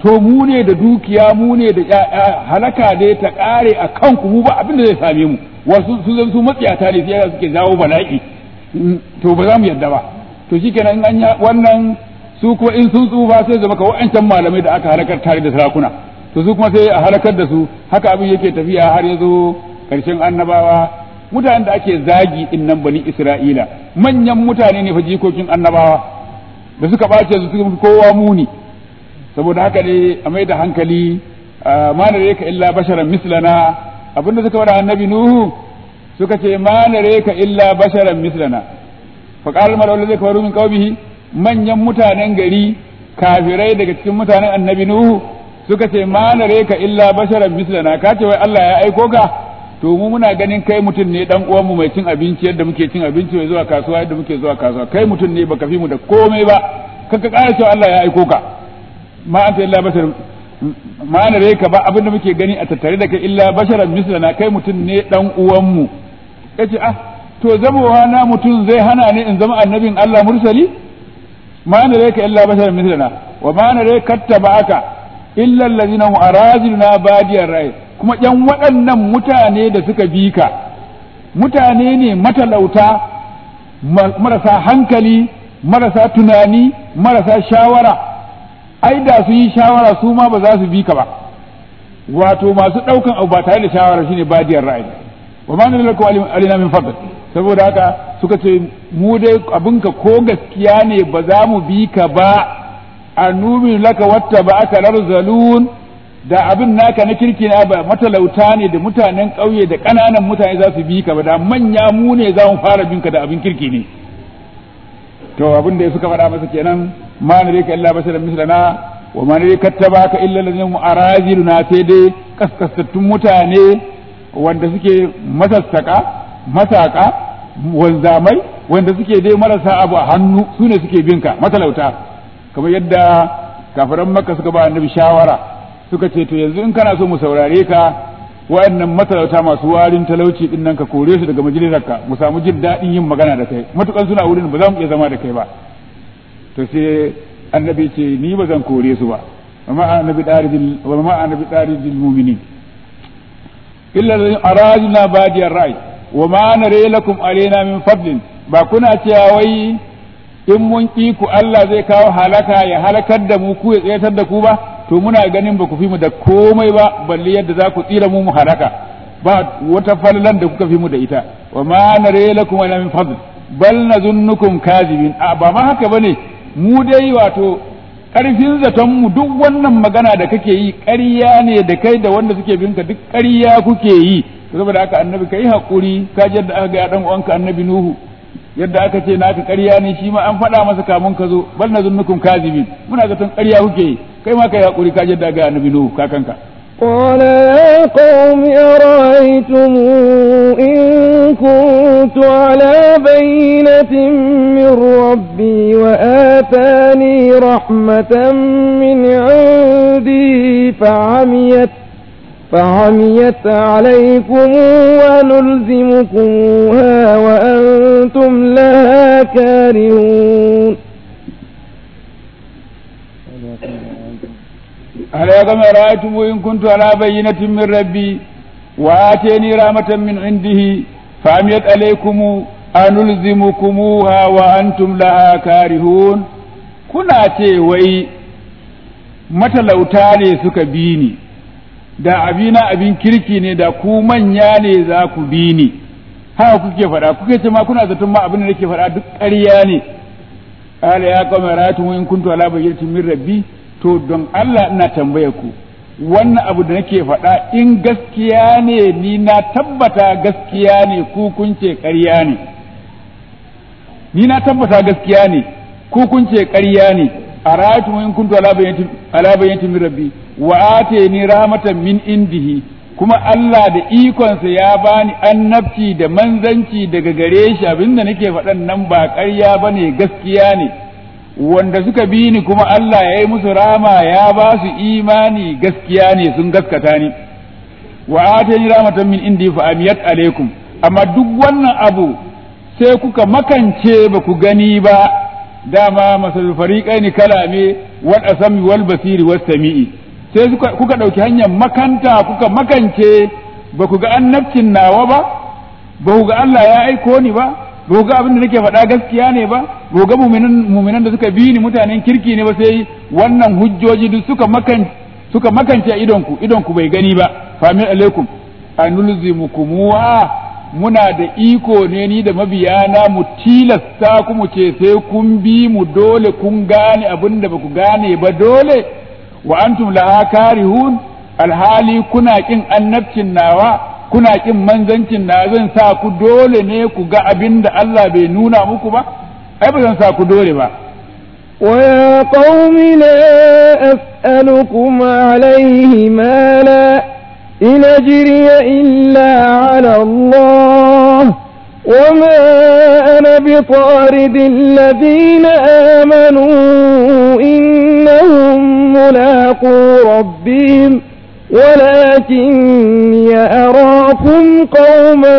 to mu ne da dukiya mu ne da ƴaƴa halaka dai ta ƙare a kanku mu ba abin da zai same mu wasu su zan su matsiyata ne sai suke jawo bala'i to ba za mu yadda ba to shikenan in an yi wannan su kuma in sun tsufa sai zama ka wa'ancan malamai da aka halakar tare da sarakuna to su kuma sai a halakar da su haka abin yake tafiya har ya zo ƙarshen annabawa mutanen da ake zagi din nan bani isra'ila manyan mutane ne fa jikokin annabawa da suka ɓace su suka kowa muni saboda haka ne a mai da hankali ma na ka illa basharan mislana abinda suka faɗa annabi nuhu suka ce ma na ka illa basharan mislana fa qala mal wala zai min qaumihi manyan mutanen gari kafirai daga cikin mutanen annabi nuhu suka ce ma na ka illa basharan mislana ka ce wai Allah ya aiko ka to mu muna ganin kai mutum ne dan uwan mu mai cin abinci yadda muke cin abinci mai zuwa kasuwa yadda muke zuwa kasuwa kai mutum ne baka fi mu da komai ba kaka ƙara cewa Allah ya aiko ka ma anta illa bashar ma na ka ba abinda muke gani a tattare da kai illa basharan mislana kai mutum ne dan uwan mu yace ah to zamowa na mutum zai hana ni in zama annabin Allah mursali ma na ka illa basharan mislana wa ma na kattaba'aka illa allazina hum araziluna badiyar rai kuma yan waɗannan mutane da suka bi ka mutane ne matalauta marasa hankali marasa tunani marasa shawara ai da su yi shawara su ma ba za su bi ka ba wato masu ɗaukan abu ba tare da shawara shine badiyar ra'ayi wa ma nuna lakum alina min fadl saboda haka suka ce mu dai abinka ko gaskiya ne ba za mu bi ka ba annumin laka watta ba aka larzalun da abin naka na kirki na ba matalauta ne da mutanen ƙauye da ƙananan mutane za su bi ka ba da manya mu ne za mu fara binka da abin kirki ne to abin da suka faɗa masa kenan ma nare ka illa basharan mislana wa ma nare kattabaka illa allazina mu'araziluna sai dai kaskastattun mutane wanda suke masassaka masaka wanzamai wanda suke dai marasa abu a hannu su ne suke binka matalauta kamar yadda kafiran makka suka ba annabi shawara suka ce to yanzu in kana so mu saurare ka wayannan matalauta masu warin talauci din nan ka kore su daga majalisarka mu samu jin daɗin yin magana da kai matukan suna wurin ba za mu iya zama da kai ba to sai annabi ce ni ba zan kore su ba amma annabi darijil wa ma annabi darijil mu'minin illa arajuna badiyar rai wa ma nare lakum alaina min fadlin ba kuna cewa wai in mun ki ku Allah zai kawo halaka ya halakar da mu ku ya tsayatar da ku ba to muna ganin ba ku fi mu da komai ba balle yadda za ku tsira mu mu halaka ba wata fallan da kuka fi mu da ita wa ma nare lakum ala min fadl bal nazunnukum kazibin a ba ma haka bane mu dai wato karfin zaton mu duk wannan magana da kake yi ƙarya ne da kai da wanda suke binka duk ƙarya kuke yi saboda haka annabi kai hakuri ka ji yadda aka ga dan uwanka annabi nuhu yadda aka ce naka ƙarya ne shi ma an faɗa masa kamun ka zo bal nazunnukum kazibin muna zaton ƙarya kuke yi kai ma kai hakuri ka jadda ga annabi nuhu kakanka قال يا قوم أرأيتم إن كنت على بينة من ربي وآتاني رحمة من عندي فعميت فعميت عليكم ونلزمكموها وأنتم لها كارهون ألا كما رأيتم إن كنت على بينة من ربي وآتيني رحمة من عنده فعميت عليكم أنلزمكموها وأنتم لها كارهون kuna ce wai matalauta ne suka bi ni da abina abin kirki ne da ku manya ne za ku bi ni haka kuke faɗa kuke ce ma kuna zaton ma abin da nake faɗa duk ƙarya ne qala ya qawmi ra'aytum in kuntu ala bayyinatin min rabbi to don Allah ina tambaya ku wannan abu da nake faɗa in gaskiya ne ni na tabbata gaskiya ne ku kun ce ƙarya ne ni na tabbata gaskiya ne ku kun ce ƙarya ne a ra'aytu in kuntu ala bayyinatin ala bayyinatin min rabbi wa atani rahmatan min indihi kuma Allah da ikonsa ya bani annabci da manzanci daga gare shi abinda nake faɗan nan ba ƙarya bane gaskiya ne wanda suka bi ni kuma Allah ya yi musu rama ya ba su imani gaskiya ne sun gaskata ni wa atani rahmatan min indi fa amiyat alaikum amma duk wannan abu sai kuka makance ba ku gani ba dama masalul fariqaini kalame wal asami wal basiri was sami'i sai kuka ɗauki hanyar makanta kuka makance ba ku ga annabcin nawa ba ba ku ga Allah ya aiko ni ba ba ku ga abin da nake faɗa gaskiya ne ba ba ku ga muminan da suka bi ni mutanen kirki ne ba sai wannan hujjoji duk suka makan suka makance a idonku idonku bai gani ba famin alaikum anulzimukumuha muna da iko ne ni da mabiyana mu tilasta ku mu ce sai kun bi mu dole kun gane abin da ba ku gane ba dole wa antum laha karihun alhali kuna kin annabcin nawa kuna kin manzancin na zan sa ku dole ne ku ga abin da Allah bai nuna muku ba ai ba zan sa ku dole ba ويا قوم لا أسألكم عليه مالا إن أجري إلا على الله وما أنا بطارد الذين آمنوا إنهم ملاقو ربهم ولكني أراكم قوما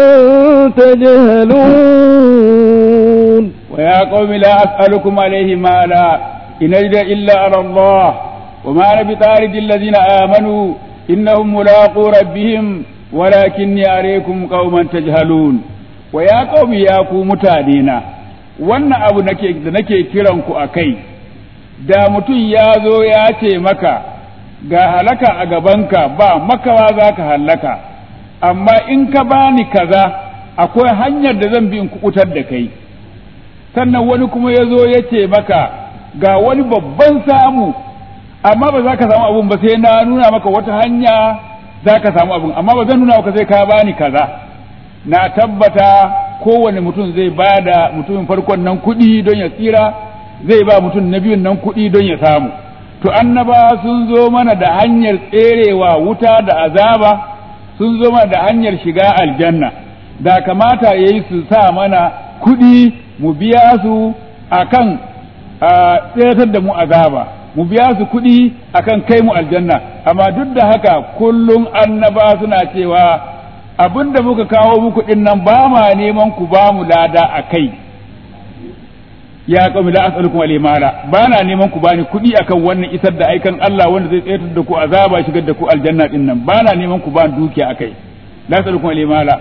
تجهلون ويا قوم لا أسألكم عليه مالا إن أجد إلا على الله وما أنا بطارد الذين آمنوا إنهم ملاقو ربهم ولكني أريكم قوما تجهلون ويا قوم يا قوم متانينا wannan abu nake da nake kiran ku a kai da mutum ya zo ya ce maka ga halaka a gabanka ba makawa za ka hallaka amma in ka bani kaza akwai hanyar da zan bi in kukutar da kai sannan wani kuma ya zo ya ce maka ga wani babban samu amma ba za ka samu abun ba sai na nuna maka wata hanya za ka samu abun amma ba zan nuna maka sai ka bani kaza na tabbata kowane mutum zai ba da mutumin farkon nan kuɗi don ya tsira zai ba mutum na biyun nan kuɗi don ya samu to annaba sun zo mana da hanyar tserewa wuta da azaba sun zo mana da hanyar shiga aljanna da kamata ya yi su sa mana kuɗi mu biya su akan tseratar da mu azaba mu biya su kuɗi akan kai mu aljanna amma duk da haka kullum annaba suna cewa abin da muka kawo muku ɗin nan ba ma neman ku ba mu lada a kai ya qawmi la as'alukum alayhi mala ba na neman ku bani kuɗi akan wannan isar da aikan Allah wanda zai tsayar da ku azaba shigar da ku aljanna din nan ba na neman ku bani dukiya akai la as'alukum alayhi mala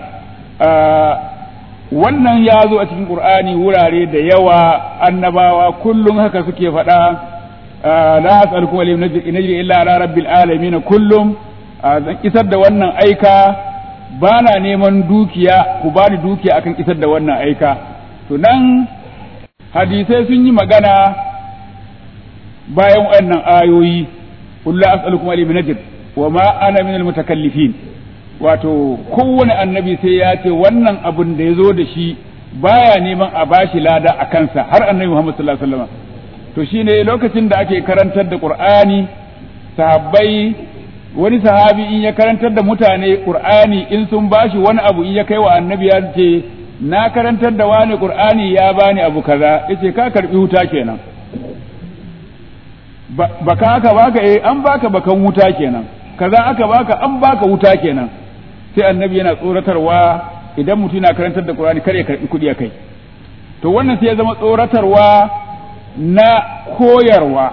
wannan ya zo a cikin qur'ani wurare da yawa annabawa kullum haka suke faɗa la as'alukum alayhi najri illa ala rabbil alamin kullum zan isar da wannan aika ba na neman dukiya ku bani dukiya akan isar da wannan aika to nan hadisai sun yi magana bayan wannan ayoyi kullu as'alukum alayhi min ajr wa ma ana min almutakallifin wato kowane annabi sai ya ce wannan abun da ya zo da shi baya neman a bashi lada a kansa har annabi Muhammad sallallahu alaihi wasallam to shine lokacin da ake karantar da Qur'ani sahabbai wani sahabi in ya karantar da mutane Qur'ani in sun bashi wani abu in ya kai wa annabi ya ce na karantar da wani qur'ani ya bani abu kaza yace ka karbi wuta kenan baka aka baka eh an baka bakan wuta kenan kaza aka baka an baka wuta kenan sai annabi yana tsoratarwa idan mutum yana karantar da qur'ani kare karbi kudi akai to wannan sai ya zama tsoratarwa na koyarwa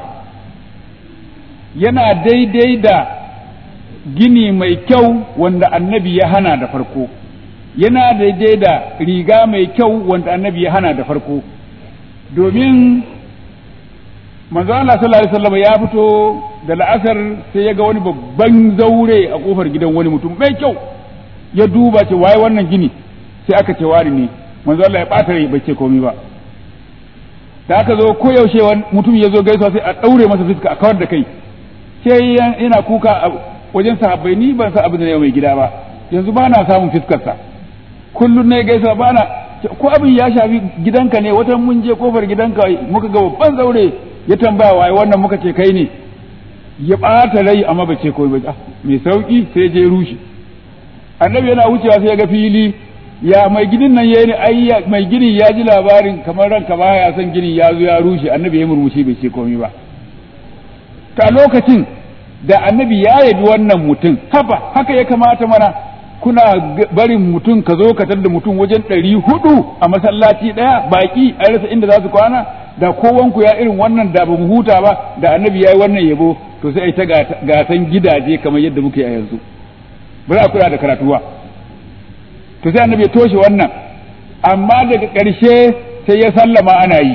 yana daidai da gini mai kyau wanda annabi ya hana da farko yana daidai da riga mai kyau wanda annabi ya hana da farko domin manzo Allah sallallahu alaihi wasallam ya fito da la'asar sai ya ga wani babban zaure a kofar gidan wani mutum mai kyau ya duba ce waye wannan gini sai aka ce wani ne manzo Allah ya bata rai bai ce komai ba da aka zo ko yaushe mutum ya zo gaisuwa sai a daure masa fuska a kawar da kai sai yana kuka wajen sahabbai ni ban san abin da ne mai gida ba yanzu ba na samun fiskarsa kullum ne gaisa ba na ko abin ya shafi gidanka ne wata mun je kofar gidanka muka ga babban zaure ya tambaya waye wannan muka ce kai ne ya ɓata rai amma ba ce komai ba mai sauki sai je rushe annabi yana wucewa sai ya ga fili ya mai ginin nan yayi ai mai ginin ya ji labarin kamar ranka baya son ginin ya zo ya rushe annabi ya murmushi bai ce komai ba ta lokacin da annabi ya yabi wannan mutum haba haka ya kamata mana kuna barin mutum ka zo ka da mutum wajen ɗari hudu a masallaci ɗaya baki a rasa inda za su kwana da kowanku ya irin wannan da ba mu huta ba da annabi ya yi wannan yabo to sai ai ta gasan gidaje kamar yadda muke a yanzu ba za a kula da karatuwa to sai annabi ya toshe wannan amma daga ƙarshe sai ya sallama ana yi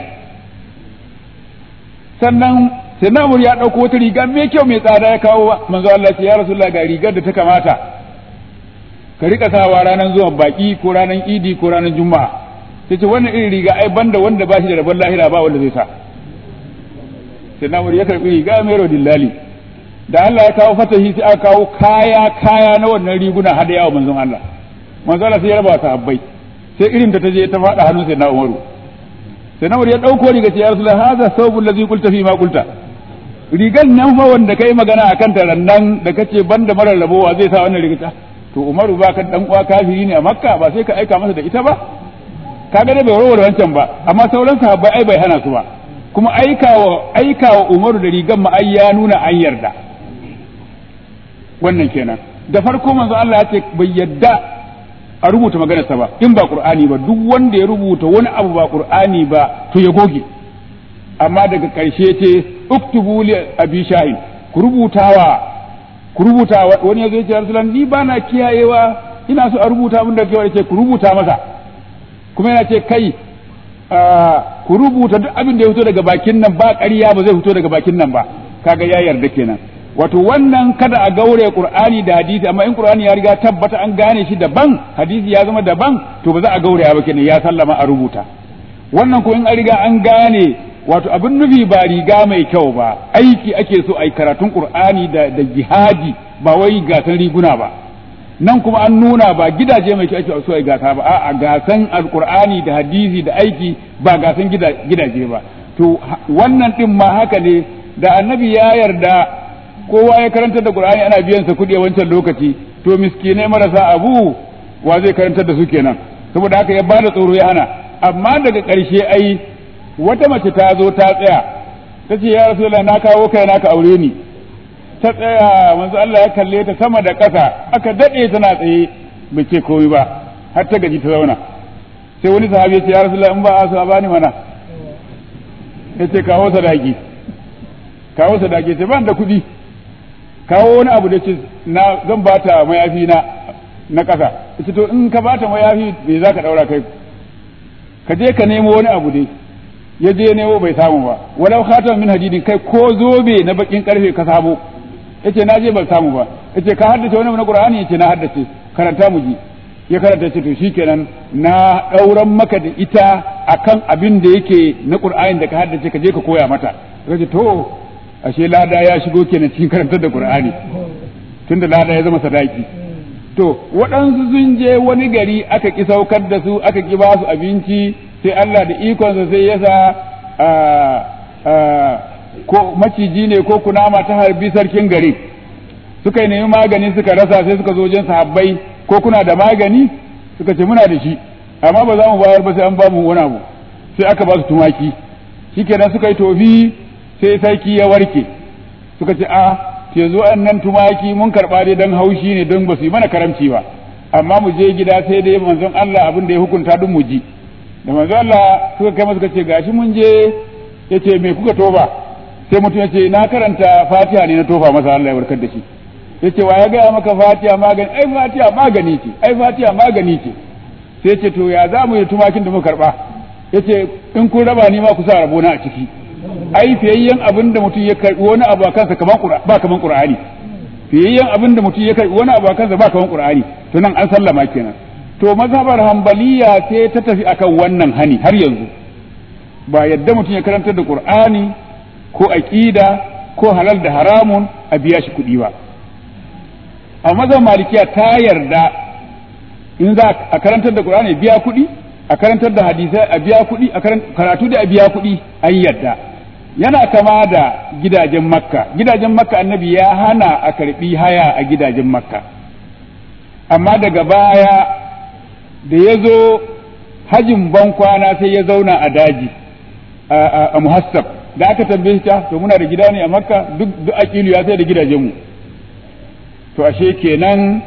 sannan sai namur ya ɗauko wata riga mai kyau mai tsada ya kawo manzo Allah ce ya rasulullah ga rigar da ta kamata ka rika sawa ranar zuwan baki ko ranar idi ko ranar juma'a sai ce wannan irin riga ai banda wanda ba shi da rabon lahira ba wanda zai sa sai namur ya karbi riga mai rodillali da Allah ya kawo fatahi sai aka kawo kaya kaya na wannan riguna hada yawa manzon Allah manzon Allah sai ya raba sahabbai sai irin ta je ta faɗa hannun sai na Umaru sai na ya ɗauko riga ce ya Rasulullah hadha thawbul ladhi qulta fi ma qulta rigan nan fa wanda kai magana akan ta rannan da kace banda marar rabowa zai sa wannan riga to Umaru ba ka dan uwa kafiri ne a Makka ba sai ka aika masa da ita ba kaga da bai warware wancan ba amma sauran sahabbai ai bai hana su ba kuma aikawa aikawa Umaru da rigan ma ai ya nuna an yarda wannan kenan da farko manzo Allah ya ce bai yadda a rubuta maganarsa ba in ba qur'ani ba duk wanda ya rubuta wani abu ba qur'ani ba to ya goge amma daga karshe ce uktubu li abi shahin ku rubutawa ku rubuta wani yazo ya ce rasulan ni bana kiyayewa ina so a rubuta abin da kai ce ku rubuta masa kuma yana ce kai ku rubuta duk abin da ya fito daga bakin nan ba ƙarya ba zai fito daga bakin nan ba kaga ya yarda kenan wato wannan kada a gaure qur'ani da hadisi amma in qur'ani ya riga tabbata an gane shi daban hadisi ya zama daban to ba za a gaure ba kenan ya sallama a rubuta wannan ko in an riga an gane wato abin nufi ba riga mai kyau ba aiki ake so ai karatun qur'ani da da jihadi ba wai gasan riguna ba nan kuma an nuna ba gidaje mai kyau ake so ai gasa ba a'a gasan alqur'ani da hadisi da aiki ba gasan gidaje ba to wannan din ma haka ne da annabi ya yarda kowa ya karantar da Qur'ani ana biyan sa kuɗi a wancan lokaci to miskinai marasa abu wa zai karantar da su kenan saboda haka ya bada tsoro ya hana amma daga ƙarshe ai wata mace ta zo ta tsaya ta ce ya rasulullah na kawo kai na ka aure ni ta tsaya manzo Allah ya kalle ta sama da ƙasa aka dade tana tsaye bai ce komai ba har ta gaji ta zauna sai wani sahabi ya ce ya rasulullah in ba a so a bani mana ya ce kawo sadaki kawo sadaki ce ban da kuɗi kawo wani abu da ce na zan bata mayafi na na ƙasa ita to in ka bata mayafi me za ka ɗaura kai ka je ka nemo wani abu dai ya je nemo bai samu ba walau khatam min hadidin kai ko zobe na bakin karfe ka samu yace na je ban samu ba yace ka haddace wani na qur'ani yace na haddace karanta mu ji ya karanta ce to shikenan na ɗauran maka da ita akan abin da yake na qur'ani da ka haddace ka je ka koya mata kace to ashe lada ya shigo kenan cikin karantar da Qur'ani tunda lada ya zama sadaki to waɗansu sun je wani gari aka ki saukar da su aka ki ba su abinci sai Allah da ikonsa sai ya sa ko maciji ne ko kunama ta harbi sarkin gari suka yi nemi magani suka rasa sai suka zo wajen sahabbai ko kuna da magani suka ce muna da shi amma ba za mu bayar ba sai an ba mu wani abu sai aka ba su tumaki shikenan suka yi tofi sai sarki ya warke suka ce a yanzu nan tumaki mun karɓa dai don haushi ne don ba su yi mana karamci ba amma mu je gida sai dai manzon Allah abin da ya hukunta duk mu ji da manzon Allah suka kai suka ce gashi mun je ya ce me kuka toba sai mutum ya ce na karanta fatiha ne na tofa masa Allah ya warkar da shi ya ce wa ya gaya maka fatiha magani ai fatiha magani ce ai fatiha magani ce sai ce to ya za mu yi tumakin da muka karɓa ya ce in kun raba ni ma ku sa rabona a ciki ai fiyayyen abin da mutum ya karbi wani abu a kansa kaman ba kaman qur'ani fiyayyen abin da mutum ya karbi wani abu a kansa ba kaman qur'ani to nan an sallama kenan to mazhabar hanbaliya sai ta tafi akan wannan hani har yanzu ba yadda mutum ya karantar da qur'ani ko aqida ko halal da haramun a biya shi kuɗi ba a mazhabar malikiya ta yarda in za a karantar da qur'ani biya kuɗi a karantar da hadisai a biya kuɗi a karatu da a biya kuɗi an yadda yana kama da gidajen makka gidajen makka annabi ya hana a karbi haya a gidajen makka amma daga baya da ya zo hajin bankwana sai ya zauna a daji a muhassab da aka tambaye ta to muna da gida ne a makka duk duk aqilu ya sai da gidajenmu to ashe kenan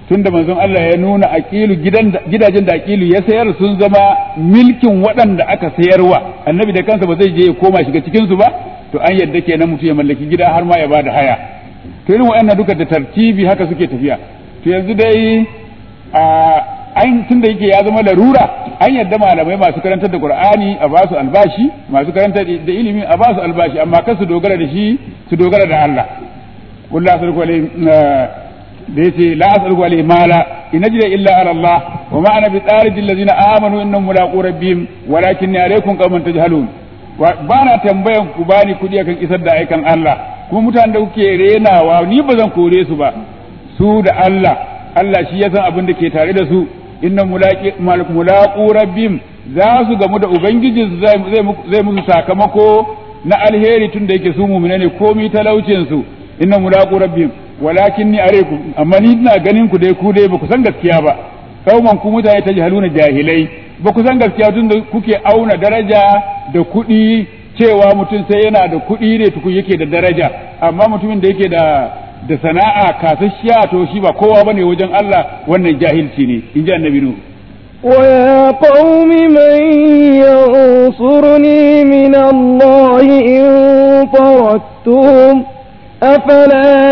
tunda manzon Allah ya nuna aqilu gidan gidajen da aqilu ya sayar sun zama milkin waɗanda aka sayarwa annabi da kansa ba zai je ya koma shiga cikin su ba to an yadda kenan mutum ya mallaki gida har ma ya bada haya to irin waɗannan duka da tartibi haka suke tafiya to yanzu dai a an tunda yake ya zama larura an yadda malamai masu karantar da qur'ani a basu albashi masu karantar da ilimi a basu albashi amma kar su dogara da shi su dogara da Allah kullu asruku alayhi da yace la asruku alayhi mala in ajra illa ala Allah wa ma ana bi tsarid allazina amanu innahum mulaqu rabbihim walakinni alaykum qauman tajhalun ba na tambayan ku bani kudi akan isar da aikan Allah kuma mutanen da kuke renawa ni ba zan kore su ba su da Allah Allah shi ya san abin da ke tare da su inna mulaqu rabbim za su gamu da ubangiji zai musu sakamako na alheri tun da yake su mu'mina ne komi talaucin su inna mulaqu rabbim walakin ni arekum amma ni ina ganin ku dai ku dai ba ku san gaskiya ba kauman ku mutane ta jahaluna jahilai ba ku san gaskiya tun da kuke auna daraja da kuɗi cewa mutum sai yana da kuɗi ne tukun yake da daraja amma mutumin da yake da da sana'a kasasshiya to shi ba kowa bane wajen Allah wannan jahilci ne in ji annabi nu ويا قوم من ينصرني من الله إن طردتهم أفلا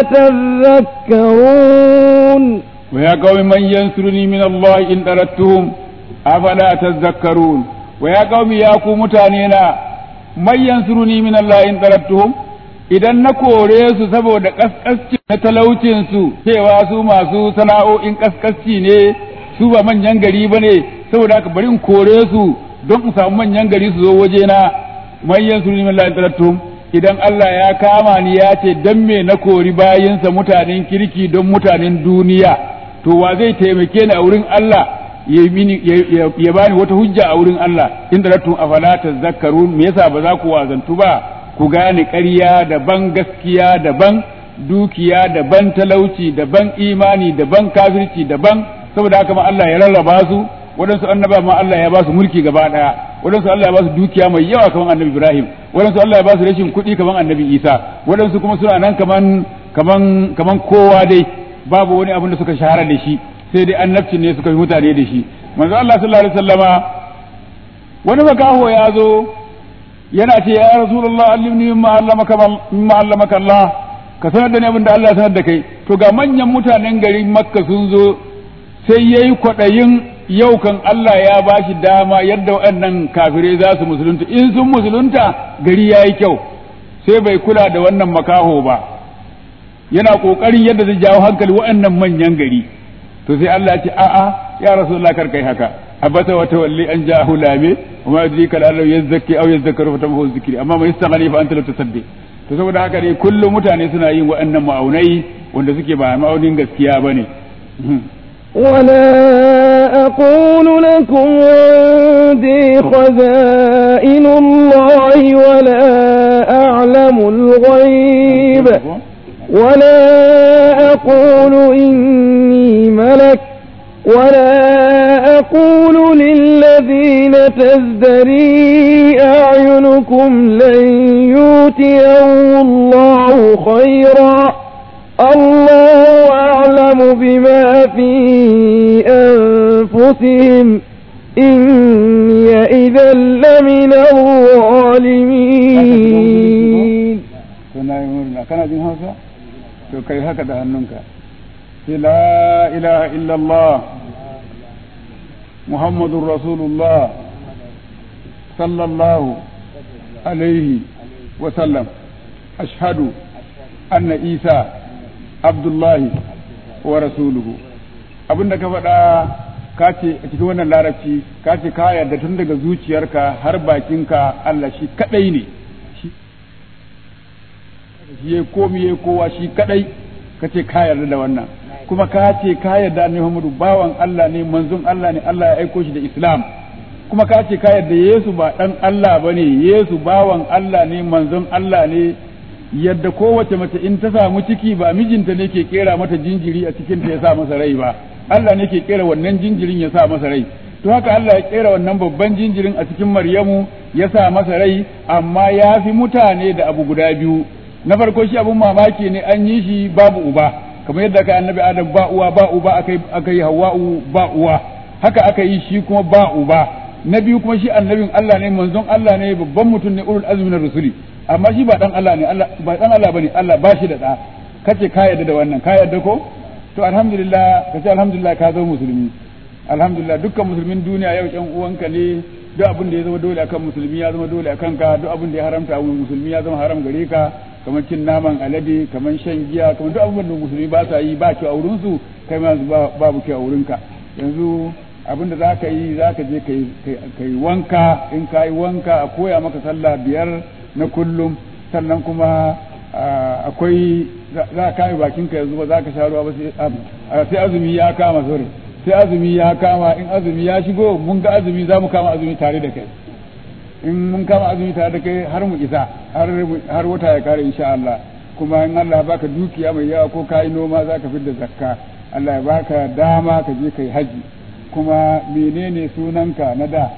تذكرون ويا قوم من ينصرني من الله إن طردتهم أفلا تذكرون ويا قوم يا قوم متانينا من ينصرني من الله إن طردتهم idan na kore su saboda kaskasci na talaucinsu cewa su masu sana'o'in kaskasci ne su ba manyan gari ba ne saboda haka bari in kore su don in samu manyan gari su zo wajena manyan su limin la'in idan Allah ya kama ni ya ce dan me na kori bayinsa mutanen kirki don mutanen duniya to wa zai taimake ni a wurin Allah ya bani wata hujja a wurin Allah in tarattum afala tazakkarun me yasa ba za ku wazantu ba ku gane ƙarya daban gaskiya daban dukiya daban talauci daban imani daban kafirci daban saboda haka ma Allah ya rarraba su waɗansu annaba ma Allah ya ba su mulki gaba ɗaya waɗansu Allah ya ba su dukiya mai yawa kamar annabi Ibrahim waɗansu Allah ya ba su rashin kuɗi kamar annabi Isa waɗansu kuma suna nan kaman kaman kaman kowa dai babu wani abin da suka shahara da shi sai dai annabci ne suka yi mutane da shi manzo Allah sallallahu alaihi wasallama wani makaho ya zo yana ce ya rasulullah allimni mimma allamaka mimma allamaka Allah ka sanar da ni abin da Allah ya sanar da kai to ga manyan mutanen garin Makka sun zo sai yayi kwadayin yau kan Allah ya bashi dama yadda waɗannan kafirai za su musulunta in sun musulunta gari yayi kyau sai bai kula da wannan makaho ba yana kokarin yadda zai jawo hankali waɗannan manyan gari to sai Allah ya ce a'a ya rasulullah kar kai haka abata wa tawalli an ja'ahu lame wa ma yudrika la'allahu yazakki aw yazakkaru fa tamhu zikri amma man istaghni fa anta la tusaddi to saboda haka dai kullum mutane suna yin waɗannan ma'aunai wanda suke ba ma'aunin gaskiya bane ولا أقول لكم عندي خزائن الله ولا أعلم الغيب ولا أقول إني ملك ولا أقول للذين تزدري أعينكم لن يؤتيهم الله خيرا الله أعلم بما في أنفسهم إني إذا لمن الظالمين kana jin hausa to kai haka da hannunka sai la ilaha illallah muhammadun rasulullah sallallahu alaihi wa sallam ashhadu anna isa abdullahi wa rasuluhu abinda ka faɗa ka ce a cikin wannan larabci ka ce ka yarda tun daga zuciyarka har bakinka Allah shi kadai ne shi ya komi ya kowa shi kadai ka ce ka yarda da wannan kuma ka ce ka yarda annabi Muhammadu bawan Allah ne manzon Allah ne Allah ya aiko shi da Islam kuma ka ce ka yarda Yesu ba dan Allah bane Yesu bawan Allah ne manzon Allah ne yadda kowace mace in ta samu ciki ba mijinta ne ke kera mata jinjiri a cikin ta ya sa masa rai ba Allah ne ke kera wannan jinjirin ya sa masa rai to haka Allah ya kera wannan babban jinjirin a cikin Maryamu ya sa masa rai amma ya fi mutane da abu guda biyu na farko shi abun mamaki ne an yi shi babu uba kamar yadda aka annabi adam ba uwa ba uba aka aka yi hawa'u ba uwa haka aka yi shi kuma ba uba na biyu kuma shi annabin Allah ne manzon Allah ne babban mutum ne ulul azmi na rusuli amma shi ba dan Allah ne Allah ba dan Allah bane Allah ba shi da da kace ka yarda da wannan ka yarda ko to alhamdulillah kace alhamdulillah ka zama musulmi alhamdulillah dukkan musulmin duniya yau ƴan uwanka ne duk abin da ya zama dole akan musulmi ya zama dole akan ka duk abin da ya haramta wa musulmi ya zama haram gare ka kamar cin naman alade kamar shan giya kamar duk abin da musulmi ba sa yi ba kyau a wurin su kai ma babu kyau a wurin ka yanzu abin da zaka yi zaka je kai wanka in ka yi wanka a koya maka sallah biyar na kullum sannan kuma akwai za ka kame bakin ka yanzu ba za ka sha ruwa ba sai azumi ya kama sore sai azumi ya kama in azumi ya shigo mun ga azumi za mu kama azumi tare da kai in mun kama azumi tare da kai har mu isa har wata ya kare insha Allah kuma in Allah ya baka dukiya mai yawa ko kai noma za ka fidda zakka Allah ya baka dama ka je kai haji kuma menene sunanka na da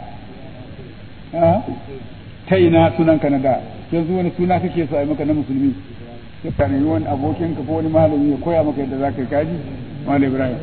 ta ina sunanka na da yanzu wani suna kake so a yi maka na musulmi sai ka nemi wani abokinka ko wani malami ya koya maka yadda za ka yi kaji malam Ibrahim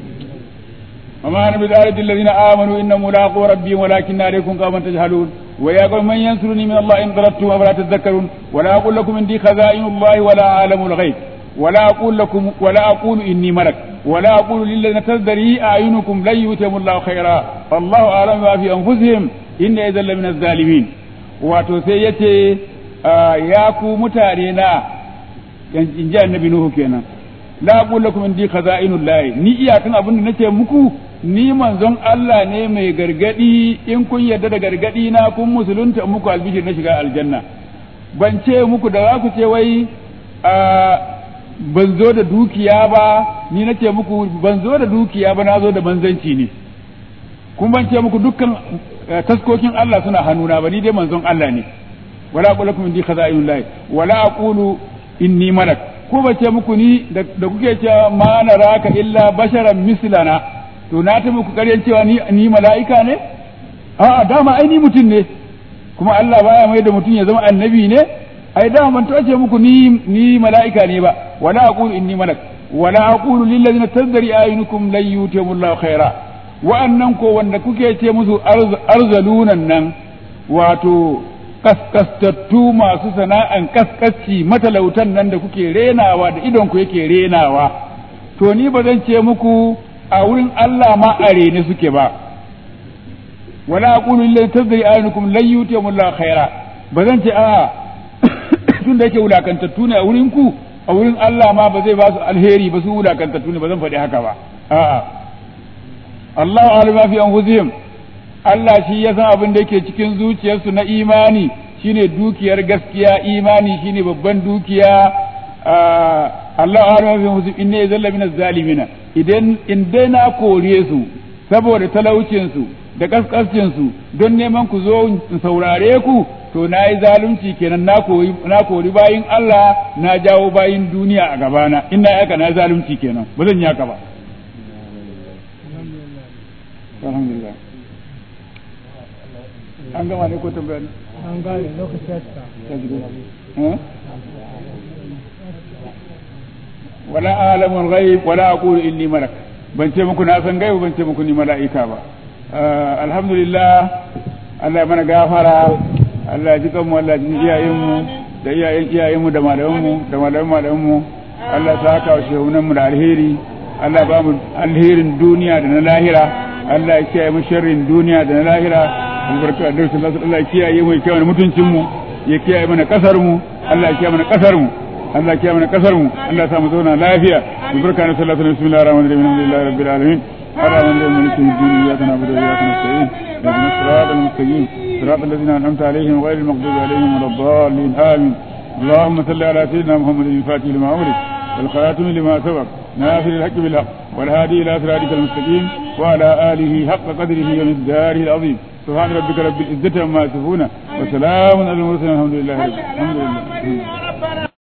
وما أنا بذلك الذين آمنوا إن ملاقوا ربهم ولكن عليكم قوما تجهلون ويا قوم من ينصرني من الله إن ضربتم أفلا تذكرون ولا أقول لكم عندي خزائن الله ولا أعلم الغيب ولا أقول لكم ولا أقول إني ملك ولا أقول للذين تزدري أعينكم لن يؤتهم الله خيرا الله أعلم ما في أنفسهم إن إذا لمن الظالمين وتسيتي يا كو متارينا in ji annabi Nuhu kenan la aqul lakum indi khaza'inullah ni iyakan abin da nake muku ni manzon Allah ne mai gargadi in kun yarda da gargadi na kun musulunta muku albishir na shiga aljanna ban ce muku da za ku ce wai ban zo da dukiya ba ni nace muku ban zo da dukiya ba na zo da manzanci ne kun ban ce muku dukkan taskokin Allah suna hannuna ba ni dai manzon Allah ne wala aqul lakum indi khaza'inullah wala aqulu inni malak ko ba ce muku ni da kuke cewa ma naraka illa basharan mislana to na ta muku ƙaryan cewa ni ni mala'ika ne a'a dama ai ni mutum ne kuma Allah baya mai da mutum ya zama annabi ne ai dama ban tace muku ni ni mala'ika ne ba wala aqulu inni malak wala aqulu lil ladina tazdari ayunukum lan yutimullahu khaira wa'annan ko wanda kuke ce musu arzalunan nan wato kaskastattu masu sana'an kaskasci matalautan nan da kuke renawa da idon ku yake renawa to ni ba zan ce muku a wurin Allah ma a rene suke ba wala aqulu lillahi tazri ayunukum lan yutiyamu Allah khaira ba zan ce a tun da yake wulakantattu ne a wurin ku a wurin Allah ma ba zai ba su alheri ba su wulakantattu ne ba zan faɗi haka ba a'a Allahu alima fi anfusihim Allah shi ya san abin da yake cikin zuciyarsu na imani shine dukiyar gaskiya imani shine babban dukiya Allah ya rufe musu inne ya zalla minaz zalimina idan in dai na kore su saboda talaucin su da kaskascin su don neman ku zo in saurare ku to na yi zalunci kenan na kori na kori bayin Allah na jawo bayin duniya a gabana ina yaka na zalunci kenan ba zan yi haka ba alhamdulillah an gama ne ko tambaya ne an gane lokaci ya cika wala alamul ghaib wala aqulu inni malak ban ce muku na san gaibu ban ce muku ni mala'ika ba alhamdulillah Allah ya mana gafara Allah ya ji kanmu Allah ya ji iyayenmu da iyayen iyayenmu da malamanmu da malaman malamanmu Allah ya saka wa shehunanmu da alheri Allah ya ba mu alherin duniya da na lahira Allah ya kiyaye mu sharrin duniya da na lahira albarka da sallallahu alaihi Allah ya kiyaye mu ya kiyaye mutuncin mu ya kiyaye mana kasar mu Allah ya kiyaye mana kasar mu Allah ya kiyaye mana kasar mu Allah ya sa mu zauna lafiya albarka da sallallahu alaihi bismillahir rahmanir rahim alhamdulillahi rabbil alamin الرحمن الرحيم مالك يوم الدين اياك نعبد واياك نستعين اهدنا الصراط المستقيم صراط الذين انعمت عليهم غير المغضوب عليهم ولا الضالين امين اللهم صل على سيدنا محمد الفاتح لما امرك والخاتم لما سبق ناصر الحق بالحق والهادي الى صراطك المستقيم وعلى اله حق قدره ومقداره العظيم سبحان ربك رب العزه عما يصفون وسلام على المرسلين الحمد لله رب الحمد لله